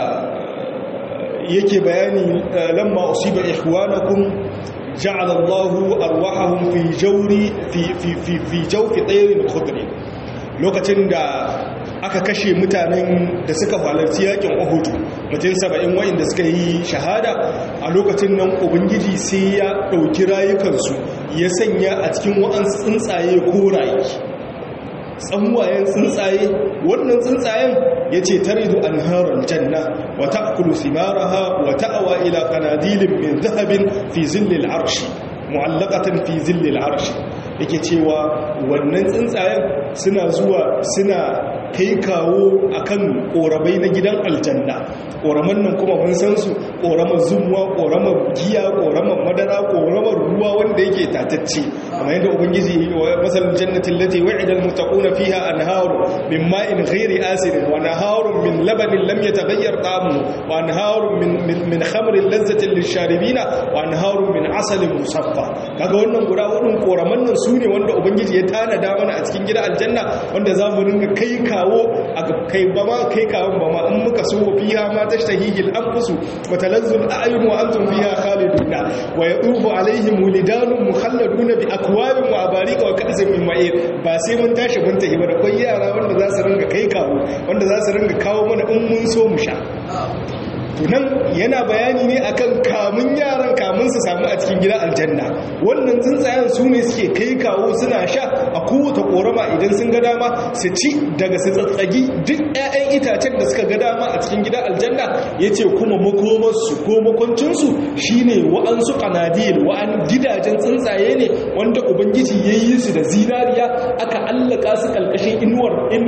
yake bayani lamma usiba ihwanakum ja'ala allahu arwahahum fi jawri fi fi fi fi jawfi tayrin khudri lokacin da aka kashe mutanen da suka halarci yakin Uhud mutum saba'in wa'inda suka yi shahada a lokacin nan ubangiji sai ya ɗauki rayukansu ya sanya a cikin wa'ansu tsuntsaye koraye tsanwayen tsuntsaye wannan tsuntsayen ya ce taridu an harar janna wa ta'kulu simaraha wa ta'awa ila qanadilin min zahabin fi zillil arshi mu'allaqatan fi zillil arshi yake cewa wannan tsuntsayen suna zuwa suna kai kawo akan korabai na gidan aljanna koraman nan kuma mun san su koramar zumuwa koramar giya koramar madara koramar ruwa wanda yake tatacce kamar yadda ubangiji masalin jannatin lati wa'ida almuttaquna fiha anharu min ma'in ghairi asin wa naharun min labanin lam yataghayyar ta'amuhu wa anharun min min khamrin lazzatin lisharibina wa anharun min asalin musaffa kaga wannan guda hudun koraman nan su ne wanda ubangiji ya tanada mana a cikin gidan aljanna wanda za mu ringa kai kawo a kai ba ma kai kawon ba ma in muka so fiha ma tashtahihi al-anfusu wa talazzu al-a'yun wa antum fiha khaliduna wa yatufu alaihim wulidanun mukhalladuna bi akwabin wa abarika wa ka'sin min ma'ir ba sai mun tashi mun tafi ba da kai yara wanda za su ringa kai kawo wanda za su ringa kawo mana in mun so mu sha tunan yana bayani ne akan kamun yaran kamun su samu a cikin gidan aljanna wannan tsuntsayen su ne suke kai kawo suna sha a kowace korama idan sun ga dama su ci daga su tsatsagi duk 'ya'yan itacen da suka ga dama a cikin gidan aljanna ya ce kuma makomarsu ko makwancinsu shi ne wa'ansu kanadil wa'an gidajen tsuntsaye ne wanda ubangiji ya yi su da zinariya aka allaka su kalkashin inuwar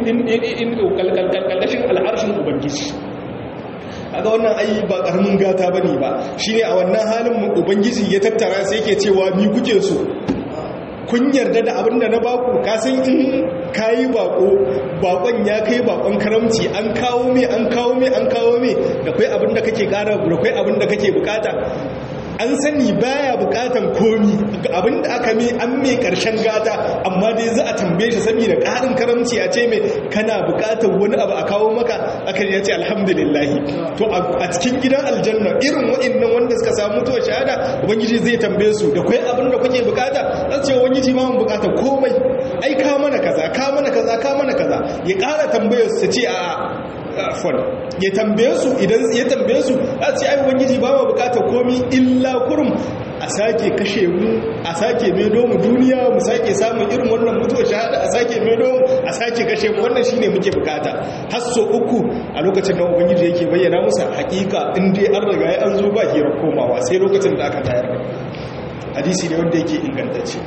kalkashin al'arshin ubangiji aga wannan ai ba karamin gata bane ba shine a wannan halin ubangiji ya tattara sai yake cewa ni kuke so kun yarda da abin da na baku ka san in kayi bako bakon ya kai bakon karamci an kawo me an kawo me an kawo me da kai abin da kake kara da kai abin da kake bukata an sani baya bukatan komi abinda aka mi an mai karshen gata amma dai za a tambaye shi saboda karin karamci ya ce mai kana bukatan wani abu a kawo maka aka ya ce alhamdulillah to a cikin gidan aljanna irin wa'annan wanda suka samu mutuwar shahada ubangiji zai tambaye su da kai abin da kuke bukata zan ce ubangiji ma mun bukata komai ai ka mana kaza ka mana kaza ka mana kaza ya kara tambayar su ce a afon ya tambaye su idan ya tambaye su a ce ai ubangiji ba mu bukatar komi illa kurum a sake kashe mu a sake medo mu duniya mu sake samun irin wannan mutuwa shahada a sake medo mu a sake kashe mu wannan shine muke bukata har so uku a lokacin da ubangiji yake bayyana musu hakika in dai an riga ya an zo ba hira komawa sai lokacin da aka tayar da hadisi ne wanda yake ingantacce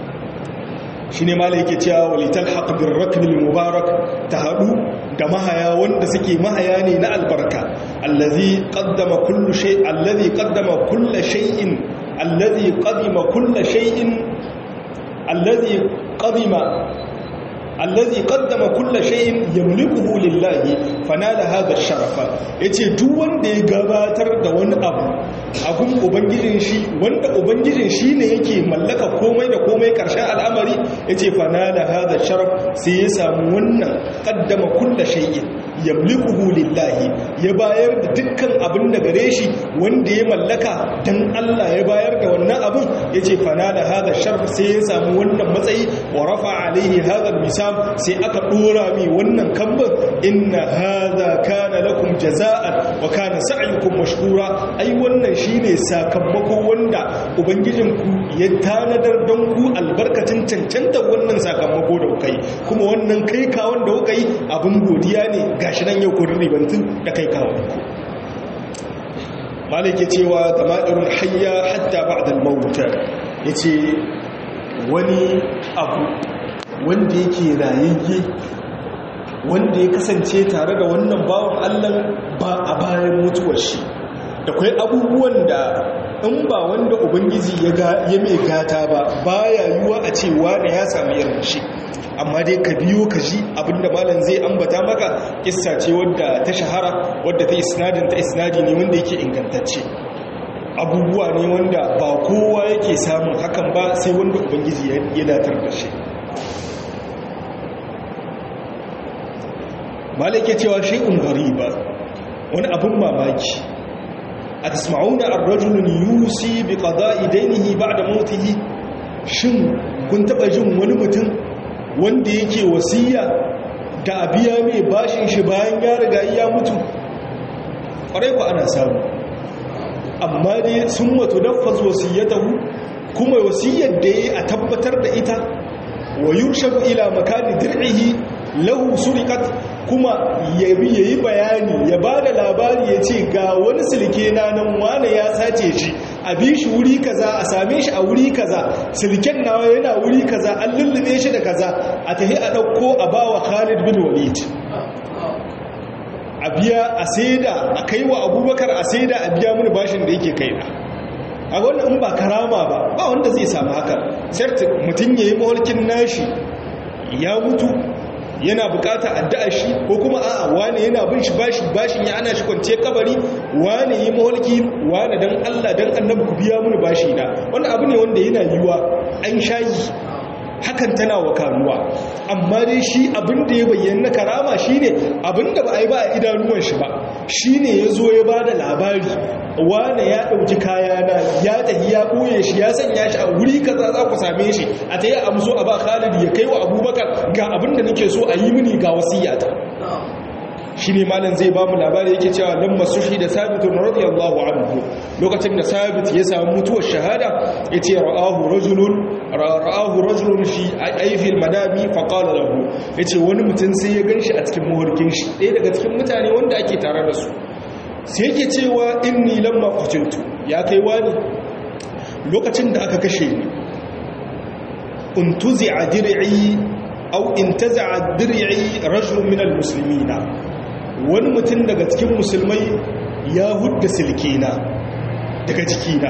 shi ne mala yake cewa walitar haƙabin rakbil mubarak ta haɗu da mahaya wanda suke mahaya ne na albarka allazi qaddama kullu shay allazi qaddama kullu shay'in allazi qadima kullu shay'in allazi qadima allazi qaddama kullu shay'in yamlikuhu lillahi fanala hadha ash-sharafa yace duk wanda ya gabatar da wani abu abun ubangijin shi wanda ubangijin shi ne yake mallaka komai da komai karshen al'amari yace fanala hadha ash-sharaf sai ya samu wannan qaddama kullu shay'in yamlikuhu lillahi ya bayar da dukkan abin da gare shi wanda ya mallaka dan Allah ya bayar da wannan abin yace fanala hadha ash-sharaf sai ya samu wannan matsayi wa rafa alaihi hadha al-misam sai aka dora mi wannan kamban inna hadha kana lakum jaza'an wa kana sa'yukum mashkura ai wannan shine sakamako wanda ubangijinku ya tanadar don ku albarkacin cancanta wannan sakamako da kuka yi kuma wannan kai kawon da kuka yi abin godiya ne gashi nan yau kun ribantin da kai kawon malik ya cewa tamadirun hayya hatta ba'da al-maut yace wani abu wanda yake rayayye wanda ya kasance tare da wannan bawan Allah ba a bayan mutuwar shi da kwai abubuwan da in ba wanda ubangiji ya mai gata ba baya yiwuwa a ce wane ya sami irin shi amma dai ka biyo ka ji abinda malam zai ambata maka kissa ce wadda ta shahara wadda ta isnadin ta isnadi ne wanda yake ingantacce abubuwa ne wanda ba kowa yake samun hakan ba sai wanda ubangiji ya datar da shi malam ke cewa shay'un ba wani abin mamaki a tasma'una ar-rajulun yusi bi qada'i dainihi ba'da mautihi shin kun taba jin wani mutum wanda yake wasiya da abiya mai bashin shi bayan ya riga ya mutu ƙwarai ku ana samu amma dai sun wato nafas wasiyatahu kuma wasiyar da ya a tabbatar da ita wa yurshabu ila makani dir'ihi lahu suriqat kuma yabi yayi bayani ya bada labari ya ce ga wani silke na nan wane ya sace shi a bi shi wuri kaza a same shi a wuri kaza silken nawa yana wuri kaza an lullube shi da kaza a tahi a ɗauko a bawa Khalid bin Walid a biya a saida a kai wa abubakar a saida a biya mini bashin da yake kaina a wannan in ba karama ba ba wanda zai samu haka certain mutum ya yi maholkin nashi ya mutu yana bukata addu'a shi ko kuma a'a wane yana bin shi bashi bashin ya ana shi kwance kabari wane yi maholki wane dan Allah dan annabi ku biya mini bashi na wannan abu ne wanda yana yiwa an shayi hakan tana wa kanuwa amma dai shi abin da ya bayyana karama shine abin da ba a yi ba a idanuwan shi ba shine ya zo ya ba da labari wane ya ɗauki kayana ya tafi ya ɓoye shi ya sanya shi a wuri kaza za ku same shi a ta yi amso a ba khalid ya kai wa abubakar ga abin da nake so a yi mini ga wasiyata shi ne malam zai ba mu labari yake cewa lamma suhi da sabitun radiyallahu anhu lokacin da sabit ya samu mutuwar shahada ya ce ra'ahu rajulun ra'ahu rajulun fi aifil madami fa qala lahu yace wani mutum sai ya ganshi a cikin muhurkin shi ɗaya daga cikin mutane wanda ake tare da su sai yake cewa inni lamma qutiltu ya kai wani lokacin da aka kashe ni untuzi'a dir'i aw intaza'a dir'i rajulun min almuslimina wani mutum daga cikin musulmai ya hudda silkina daga jikina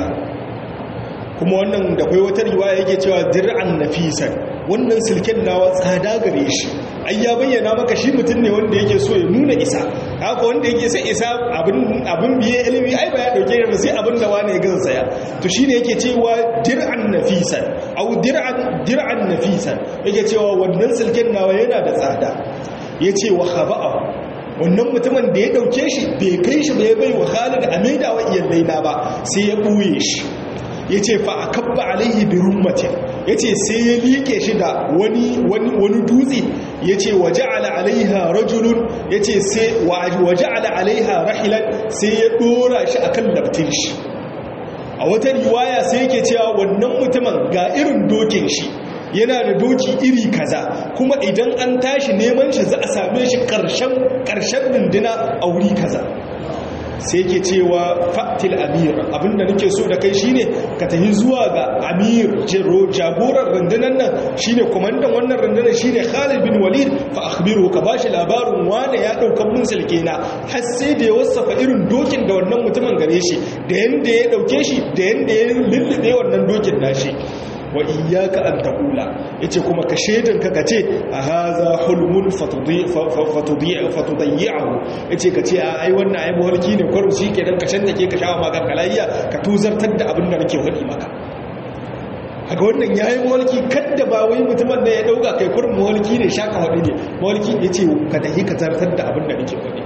kuma wannan da kai wata riwaya yake cewa dir'an nafisan wannan silken nawa tsada gare shi ai ya bayyana maka shi mutum ne wanda yake so ya nuna isa haka wanda yake sai isa abin abin biye ilimi ai ba ya dauke ba sai abin da wani ya gaza saya to shine yake cewa dir'an nafisan au dir'an dir'an nafisan yake cewa wannan silken nawa yana da tsada yace wa khaba'ahu wannan mutumin da ya dauke shi bai kai shi bai bai wa Khalid a maida wa iyalai na ba sai ya buye shi yace fa akabba alaihi bi rummatin yace sai ya like shi da wani wani wani dutse yace waja'ala alaiha rajulun yace sai waja'ala alaiha rahilan sai ya dora shi akan laftin shi a wata riwaya sai yake cewa wannan mutumin ga irin dokin shi yana da doki iri kaza kuma idan an tashi neman shi za a same shi ƙarshen runduna a wuri kaza sai ke cewa fatil amir abinda nake so da kai shine ka tafi zuwa ga amir jagoran rundunar nan shine kwamandan wannan rundunar shine Khalid bin Walid fa akhbiru ka bashi labarin wane ya dauka mun na har sai da ya wasafa irin dokin da wannan mutumin gare shi da yanda ya dauke shi da yanda ya lullube wannan dokin nashi wa iyyaka an taqula yace kuma ka shedin ka kace a haza hulmun fatudi fatudi fatudayyahu yace kace a ai wannan ai muhalki ne kwaro shi kenan ka shanta ke ka shawa maka kalayya ka tuzartar da abin da nake faɗi maka haka wannan yayi muhalki kadda ba wai mutumin da ya dauka kai kurin muhalki ne shaka faɗi ne muhalki yace ka tahi ka zartar da abin da nake faɗi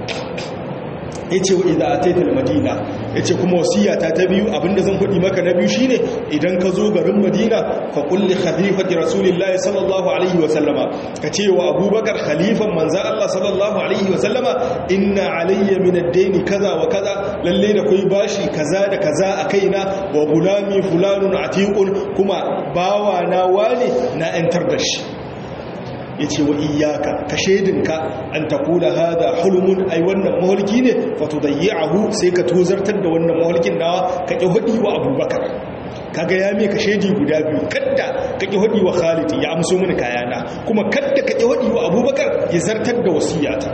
ya ce wa idha ataitul madina ya ce kuma wasiyata ta biyu abinda zan faɗi maka na biyu shine idan ka zo garin madina fa kulli khalifati rasulillahi sallallahu alaihi wa sallama ka ce wa abubakar khalifan manzan Allah sallallahu alaihi wa sallama inna alayya min ad-dayn kaza wa kaza lalle da kai bashi kaza da kaza a kaina wa gulami fulanun atiqun kuma bawa na wale na yantar da shi yace wa iyyaka ka shedinka an taqula hada hulmun ai wannan maholki ne fatudayyahu sai ka tozartar da wannan maholkin nawa ka ki hudi wa abubakar kaga ya me ka shedi guda biyu kadda ka ki hudi wa Khalid ya amso mini kayana kuma kadda ka ki hudi wa abubakar ya zartar da wasiyata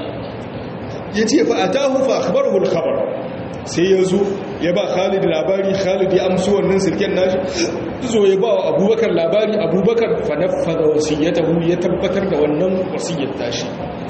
yace fa atahu fa akhbarahu al-khabar sai ya zo ya ba khalid labari khalid ya amsu wannan sirken nashi zo ya ba wa abubakar labari abubakar fanafada wasiyyatahu ya tabbatar da wannan wasiyyar tashi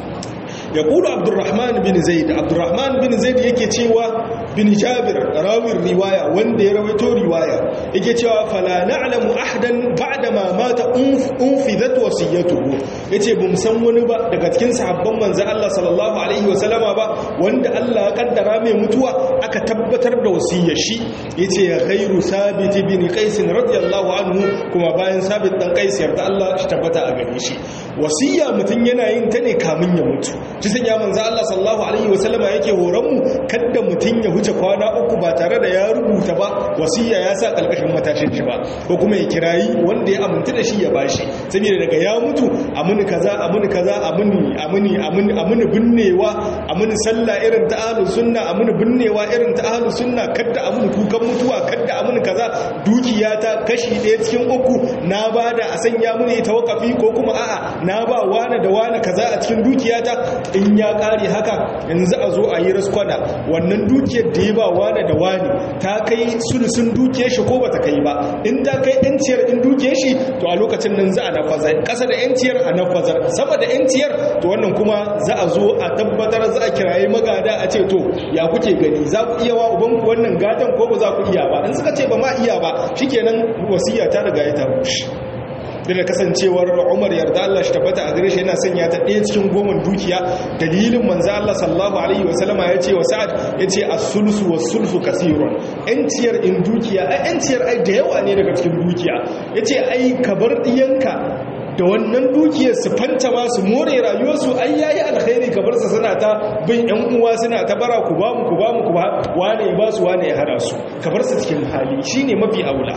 ya kula abdurrahman bin zaid abdurrahman bin zaid yake cewa bin jabir rawin riwaya wanda ya rawaito riwaya yake cewa fala na'lamu ahadan ba'da ma mata unfidat wasiyatuhu yace bum san wani ba daga cikin sahabban manzo Allah sallallahu alaihi wasallama ba wanda Allah ya kaddara mai mutuwa aka tabbatar da wasiyar shi yace ya ghairu sabit bin qais radiyallahu anhu kuma bayan sabit dan qais yarda Allah shi tabbata a gare shi wasiya mutun yana yin ta ne kamin ya mutu shi sanya manzo Allah sallallahu alaihi wasallama yake horon mu kada mutun ya huce kwana uku ba tare da ya rubuta ba wasiya ya sa kalkashin matashin shi ba ko kuma ya kirayi wanda ya aminta da shi ya bashi saboda daga ya mutu amuni kaza amuni kaza amuni amuni amuni amuni binnewa amuni sallah irin ta ahlus sunna amuni binnewa irin ta ahlus sunna kada amuni kukan mutuwa kada amuni kaza dukiya ta kashi ɗaya cikin uku na bada a sanya muni ita wakafi ko kuma a'a na ba wani da wani kaza a cikin dukiyata in ya kare haka yanzu a zo a yi raskwana wannan dukiyar da ya ba wani da wani ta kai sulusun dukiyar shi ko bata kai ba in ta kai yanciyar in dukiyar shi to a lokacin nan za a nafazar kasa da yanciyar a nafazar sama da yanciyar to wannan kuma za a zo a tabbatar za a kiraye magada a ce to ya kuke gani za ku iya wa ubanku wannan gatan ko ba za ku iya ba in suka ce ba ma iya ba shikenan wasiya ta riga ya ta rushe da kasancewar umar yarda Allah shi tabbata a gare shi yana sanya ta ɗaya cikin goman dukiya dalilin manzo Allah sallallahu alaihi wasallama ya ce wa sa'ad ya ce as-sulsu was-sulsu kasirun yanciyar in dukiya ai yanciyar ai da yawa ne daga cikin dukiya ya ce ai ka bar ɗiyanka da wannan dukiyar su fanta ma su more rayuwarsu ai yayi alkhairi ka bar su suna ta bin yan uwa suna ta bara ku ba mu ku ba mu ku ba wane ya ba su wane ya hada su ka bar su cikin hali shine mafi aula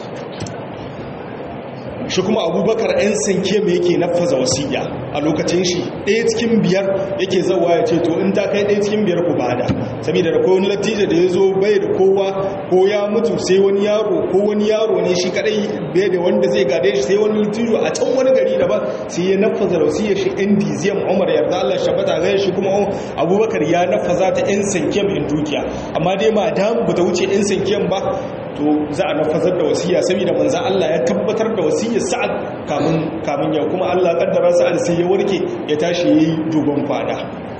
shi kuma abubakar 'yan sanke mai yake nafaza wasiya a lokacin shi ɗaya cikin biyar yake zawa ya ce to in ta kai ɗaya cikin biyar ku bada saboda da kowane latija da ya zo bai da kowa ko ya mutu sai wani yaro ko wani yaro ne shi kadai bai da wanda zai gade shi sai wani latijo a can wani gari daban sai ya nafaza wasiyar shi yan diziyam umar yarda allah shabata gaya shi kuma abubakar ya nafaza ta 'yan sanke mai dukiya amma dai ma damu ba ta wuce 'yan sanke ba to za a nafazar da wasiya saboda manzo Allah ya tabbatar da wasiyar Sa'ad kamun kamun ya kuma Allah kaddara Sa'ad sai ya warke ya tashi yayi dogon fada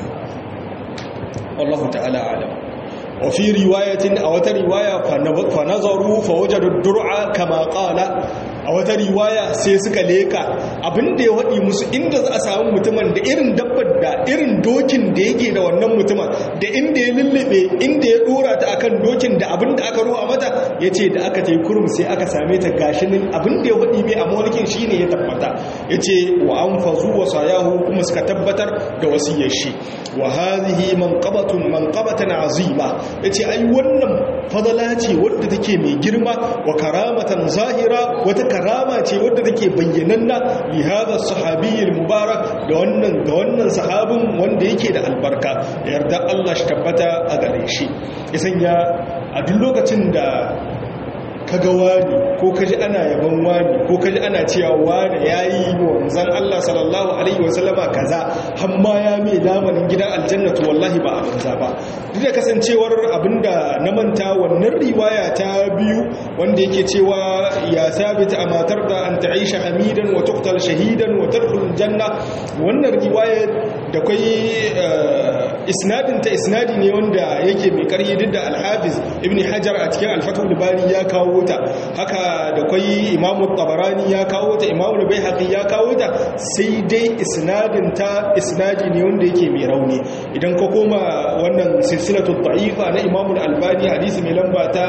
wallahu ta'ala alam wa fi riwayatin a wata riwaya fa nazaru fa wajadu dur'a kama qala a wata riwaya sai suka leka abinda ya waɗi musu inda za a samu mutumin da irin dabbar da irin dokin da yake da wannan mutumin da inda ya lullube inda ya dora ta akan dokin da abinda aka ruwa mata ya ce da aka ta kurum sai aka same ta gashinin abinda ya waɗi mai a mawalkin shi ne ya tabbata ya ce wa an fazu wa sayahu kuma suka tabbatar da wasiyar shi wa hazihi manqabatun manqabatan azima yace ai wannan fadala ce wadda take mai girma wa karamatan zahira wata karama ce wadda take bayyananna li hadha sahabiyyil mubarak da wannan da wannan sahabin wanda yake da albarka yarda Allah shi tabbata a gare shi ya sanya a duk lokacin da kaga wani ko kaji ana yaban wani ko kaji ana cewa wani yayi wanzan Allah sallallahu alaihi wasallama kaza hamma ya mai lamarin gidan aljannatu wallahi ba a banza ba duk da kasancewar abinda na manta wannan riwaya ta biyu wanda yake cewa ya sabita a matar da an ta'isha hamidan wa tuqtal shahidan wa tadkhul janna wannan riwaya da kai isnadin ta isnadi ne wanda yake mai karhi duk da al-hafiz ibn hajar a cikin al-fathul bari ya kawo ta haka da kwai imamu tabarani ya kawo ta imamu bai haƙi ya kawo ta sai dai isnadin ta isnadi ne wanda yake mai rauni idan ka koma wannan silsilatu da'ifa na imamu albani hadisi mai lamba ta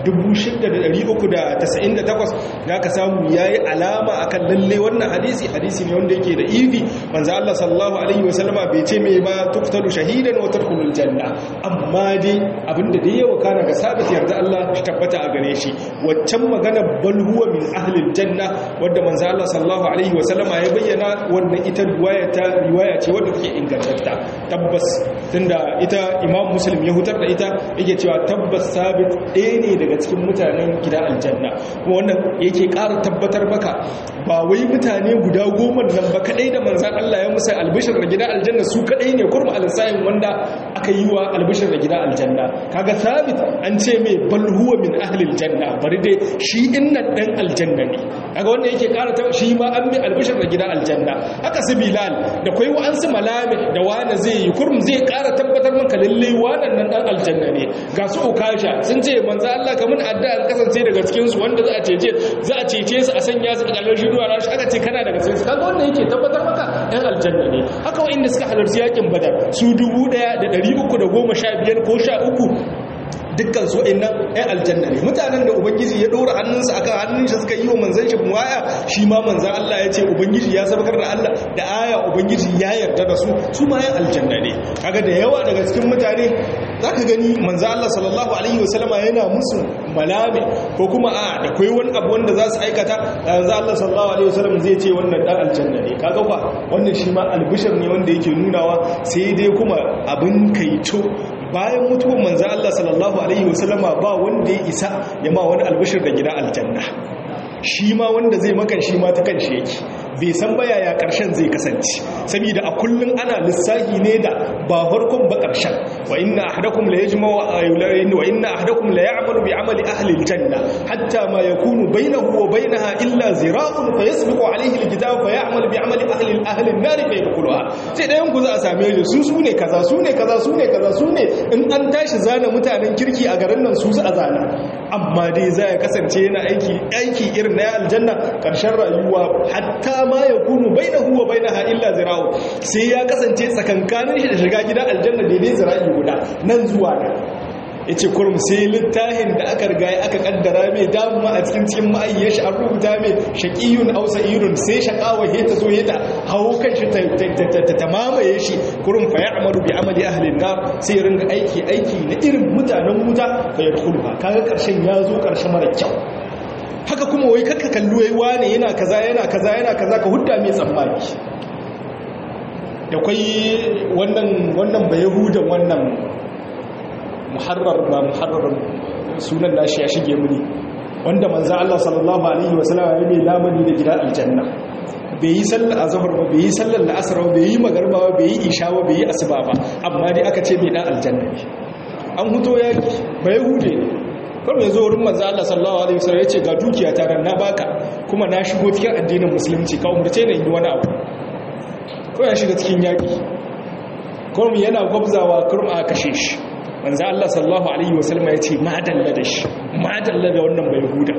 6398 da ka samu yayi alama akan lalle wannan hadisi hadisi ne wanda yake da ifi manzo Allah sallallahu alaihi wasallama bai ce mai ba tuktalu shahid shahidan wa tadkhulul janna amma dai abinda da yawa kana ga sabit yarda Allah shi tabbata a gare shi waccan magana bal huwa min ahli janna wanda manzo Allah sallallahu alaihi wa sallama ya bayyana wannan ita riwaya ta riwaya ce wadda take ingantatta tabbas tunda ita Imam Muslim ya hutar da ita yake cewa tabbas sabit ɗaya ne daga cikin mutanen gida aljanna kuma wannan yake ƙara tabbatar maka ba wai mutane guda goma nan ba kadai da manzan Allah ya musa albishir da gida aljanna su kadai ne kurma alisayin wanda aka yi wa albishir da gida aljanna kaga sabit an ce mai bal huwa min ahli aljanna bari dai shi innan dan aljanna ne kaga wanda yake ƙara ta shi ma an mai albishir da gida aljanna haka su bilal da kai wa an su malami da wani zai yi kurm zai ƙara tabbatar maka lalle wannan nan dan aljanna ne ga su ukasha sun ce manzan Allah kamun addu'a kasance daga cikin su wanda za a cece za a cece su a sanya su a ƙarshen ruwa rashi aka ce kana daga cikin su kaga wannan yake tabbatar maka ɗan aljanna ne haka wa'inda suka halarci yakin badar su dubu ɗaya da ɗari uku da goma sha biyar ko sha uku dukkan su nan ɗan aljanna ne mutanen da ubangiji ya ɗora hannunsa akan hannun shi suka yi wa manzan shi waya shi ma manzan Allah ya ce ubangiji ya sabakar da Allah da aya ubangiji ya yarda da su su ma ɗan aljanna ne kaga da yawa daga cikin mutane zaka gani manzan Allah sallallahu alaihi wasallama yana musu malami ko kuma a da kai wani abu wanda za su aikata manzan Allah sallallahu alaihi wasallam zai ce wannan ɗan aljanna ne kaga ba wannan shi ma albishir ne wanda yake nunawa sai dai kuma abin kaito bayan mutuwan manzo Allah sallallahu alaihi wasallama ba wanda ya isa ya ma wani albishir da gida aljanna shi ma wanda zai makan shi ma ta kanshi yake bai san baya ya karshen zai kasance saboda a kullun ana lissahi ne da ba farkon ba karshen wa inna ahadakum la yajma'u wa inna ahadakum la ya'malu bi amali ahli aljanna hatta ma yakunu bainahu wa bainaha illa zira'un fa yasbiqu alayhi alkitab fa ya'malu bi amali ahli ahli an-nar fa yadkhuluha sai dayan ku za a same shi su su ne kaza su ne kaza su ne kaza su ne in an tashi zana mutanen kirki a garin nan su su a zana amma dai za ya kasance yana aiki aiki irin na aljanna karshen rayuwa hatta ma ya kunu bainahu wa bainaha illa zira'u sai ya kasance tsakankanin shi da shiga gidan aljanna daidai zira'i guda nan zuwa nan yace kurum sai littafin da aka riga aka kaddara mai damuwa a cikin cikin ma'ayyar shi an rubuta mai shaqiyun aw sa'irun sai shaqawa he ta zo he ta hawo kan shi ta mamaye shi kurum fa ya'malu bi amali ahli an-nar sai ya ringa aiki aiki na irin mutanen wuta fa yadkhuluha kaga karshen ya zo karshen mara kyau haka kuma wai kakka kallo yayi wane yana kaza yana kaza yana kaza ka hudda mai tsammani da kwai wannan wannan bayahudan wannan muharrar ba muharrar sunan nashi ya shige muni wanda manzo Allah sallallahu alaihi wasallam ya mai lamani da gidan aljanna bai yi sallar azhar ba bai yi sallar la'asar ba bai yi magarba ba bai yi isha ba bai yi asuba ba amma dai aka ce mai dan aljanna ne an huto yaki bayahude ne kawai ya zo wurin manzo Allah sallallahu alaihi wasallam yace ga dukiya ta dan na baka kuma na shigo cikin addinin musulunci ka umurce ni yi wani abu ko ya shiga cikin yaki kawai yana gwabzawa kurma a kashe shi manzo Allah sallallahu alaihi wasallam yace ma dalla da shi ma dalla da wannan bai huda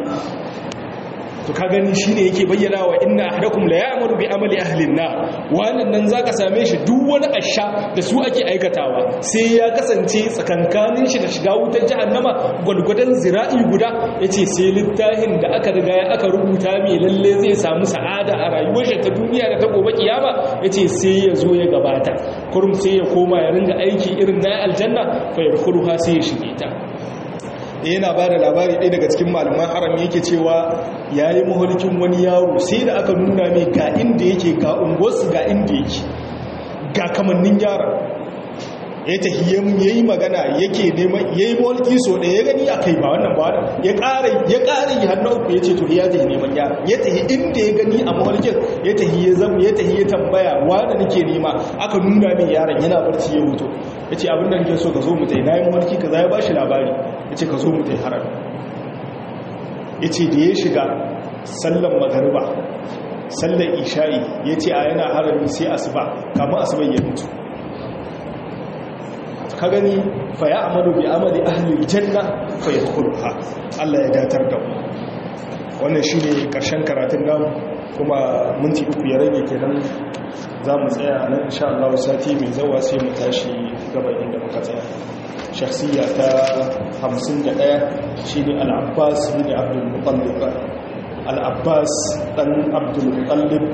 to ka gani shine yake bayyana wa inna ahadakum la ya'malu bi amali ahli an-nar wannan nan zaka same shi duk wani asha da su ake aikatawa sai ya kasance tsakankanin shi da shiga wutar jahannama gulgudan zira'i guda yace sai littafin da aka riga ya aka rubuta mai lalle zai samu sa'ada a rayuwar shi ta duniya da ta gobe kiyama yace sai ya zo ya gabata kurum sai ya koma ya ringa aiki irin na aljanna fa yadkhuluha sai ya shige ta yana ba da labari ɗaya daga cikin malaman harami yake cewa ya yi mahalikin wani yaro sai da aka nuna mai ga inda yake ga unguwarsu ga inda yake ga kamannin yara ya tafi ya yi magana yake neman ya yi mahalki so ɗaya ya gani a kai ba wannan ba wannan ya ƙara ya ƙara yi hannun uku ya ce to ya tafi neman yara ya tafi inda ya gani a mahalkin ya tafi ya zama ya tafi ya tambaya wanda nake nema aka nuna min yaron yana barci ya mutu ya ce abin da nake so ka zo mu tai na yi mahalki ka za ya ba shi labari ya ce ka zo mu tai haram ya ce da ya shiga sallan magariba sallan isha'i ya ce a yana harami sai asuba kama asuba ya mutu ka gani fa ya amalu bi amali ahli janna fa yadkhuluha Allah ya datar da mu wannan shine karshen karatun namu kuma minti uku ya rage kenan za mu tsaya nan insha Allah sati mai zawa sai mu tashi gaban inda muka tsaya shakhsiya ta 51 shine al-Abbas bin Abdul Muttalib al-Abbas dan Abdul Muttalib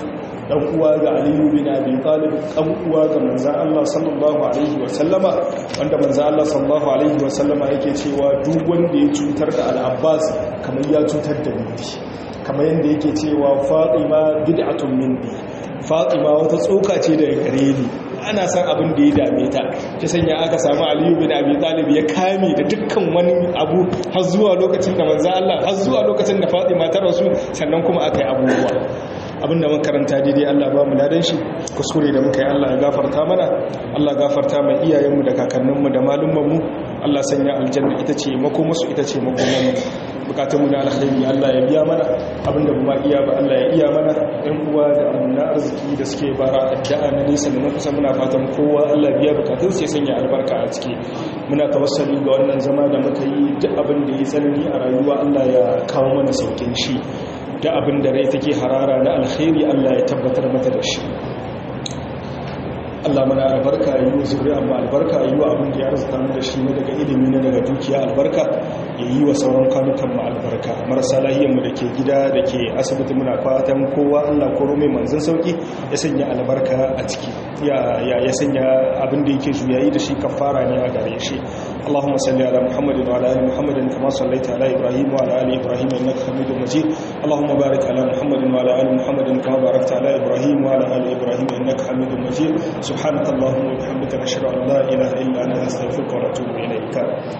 dan uwa ga aliyu bin abi talib dan uwa ga manzon Allah sallallahu alaihi wa sallama wanda manzon Allah sallallahu alaihi wa sallama yake cewa duk wanda ya cutar da al-abbas kamar ya cutar da ni kamar yanda yake cewa fatima bid'atun minni fatima wata tsoka ce daga gare ni ana san abin da ya dame ta ta sanya aka samu aliyu bin abi talib ya kame da dukkan wani abu har zuwa lokacin da manzo Allah har zuwa lokacin da Fatima ta rasu sannan kuma aka yi abubuwa abinda mun karanta daidai Allah ba mu ladan shi kuskure da muka yi Allah ya gafarta mana Allah gafarta mai iyayenmu da kakanninmu da malummanmu Allah sanya aljanna ita ce makomarsu ita ce makomarmu bukatunmu na alkhairi Allah ya biya mana abinda ba iya ba Allah ya iya mana ɗan uwa da amina arziki da suke bara addu'a na nisa da na kusa muna fatan kowa Allah biya bukatun sai sanya albarka a ciki muna tawassali ga wannan zama da muka yi duk abin da ya tsanani a rayuwa Allah ya kawo mana saukin shi da abin da rai take harara na alkhairi Allah ya tabbatar mata da shi Allah mana albarka yi wa zuriya amma albarka yi wa abin da ya arzuta mu da shi ne daga ilimi na daga dukiya albarka ya yi wa sauran kanukan mu albarka marasa lahiyar mu da ke gida da ke asibiti muna fatan kowa Allah ko mai manzon sauki ya sanya albarka a ciki ya ya sanya abin da yake juyayi da shi kafara ne a gare shi اللهم صل على محمد وعلى ال محمد كما صليت على ابراهيم وعلى ال ابراهيم انك حميد مجيد اللهم بارك على محمد وعلى ال محمد كما باركت على ابراهيم وعلى ال ابراهيم انك حميد مجيد سبحانك اللهم وبحمدك نشهد ان لا اله الا انت نستغفرك ونتوب اليك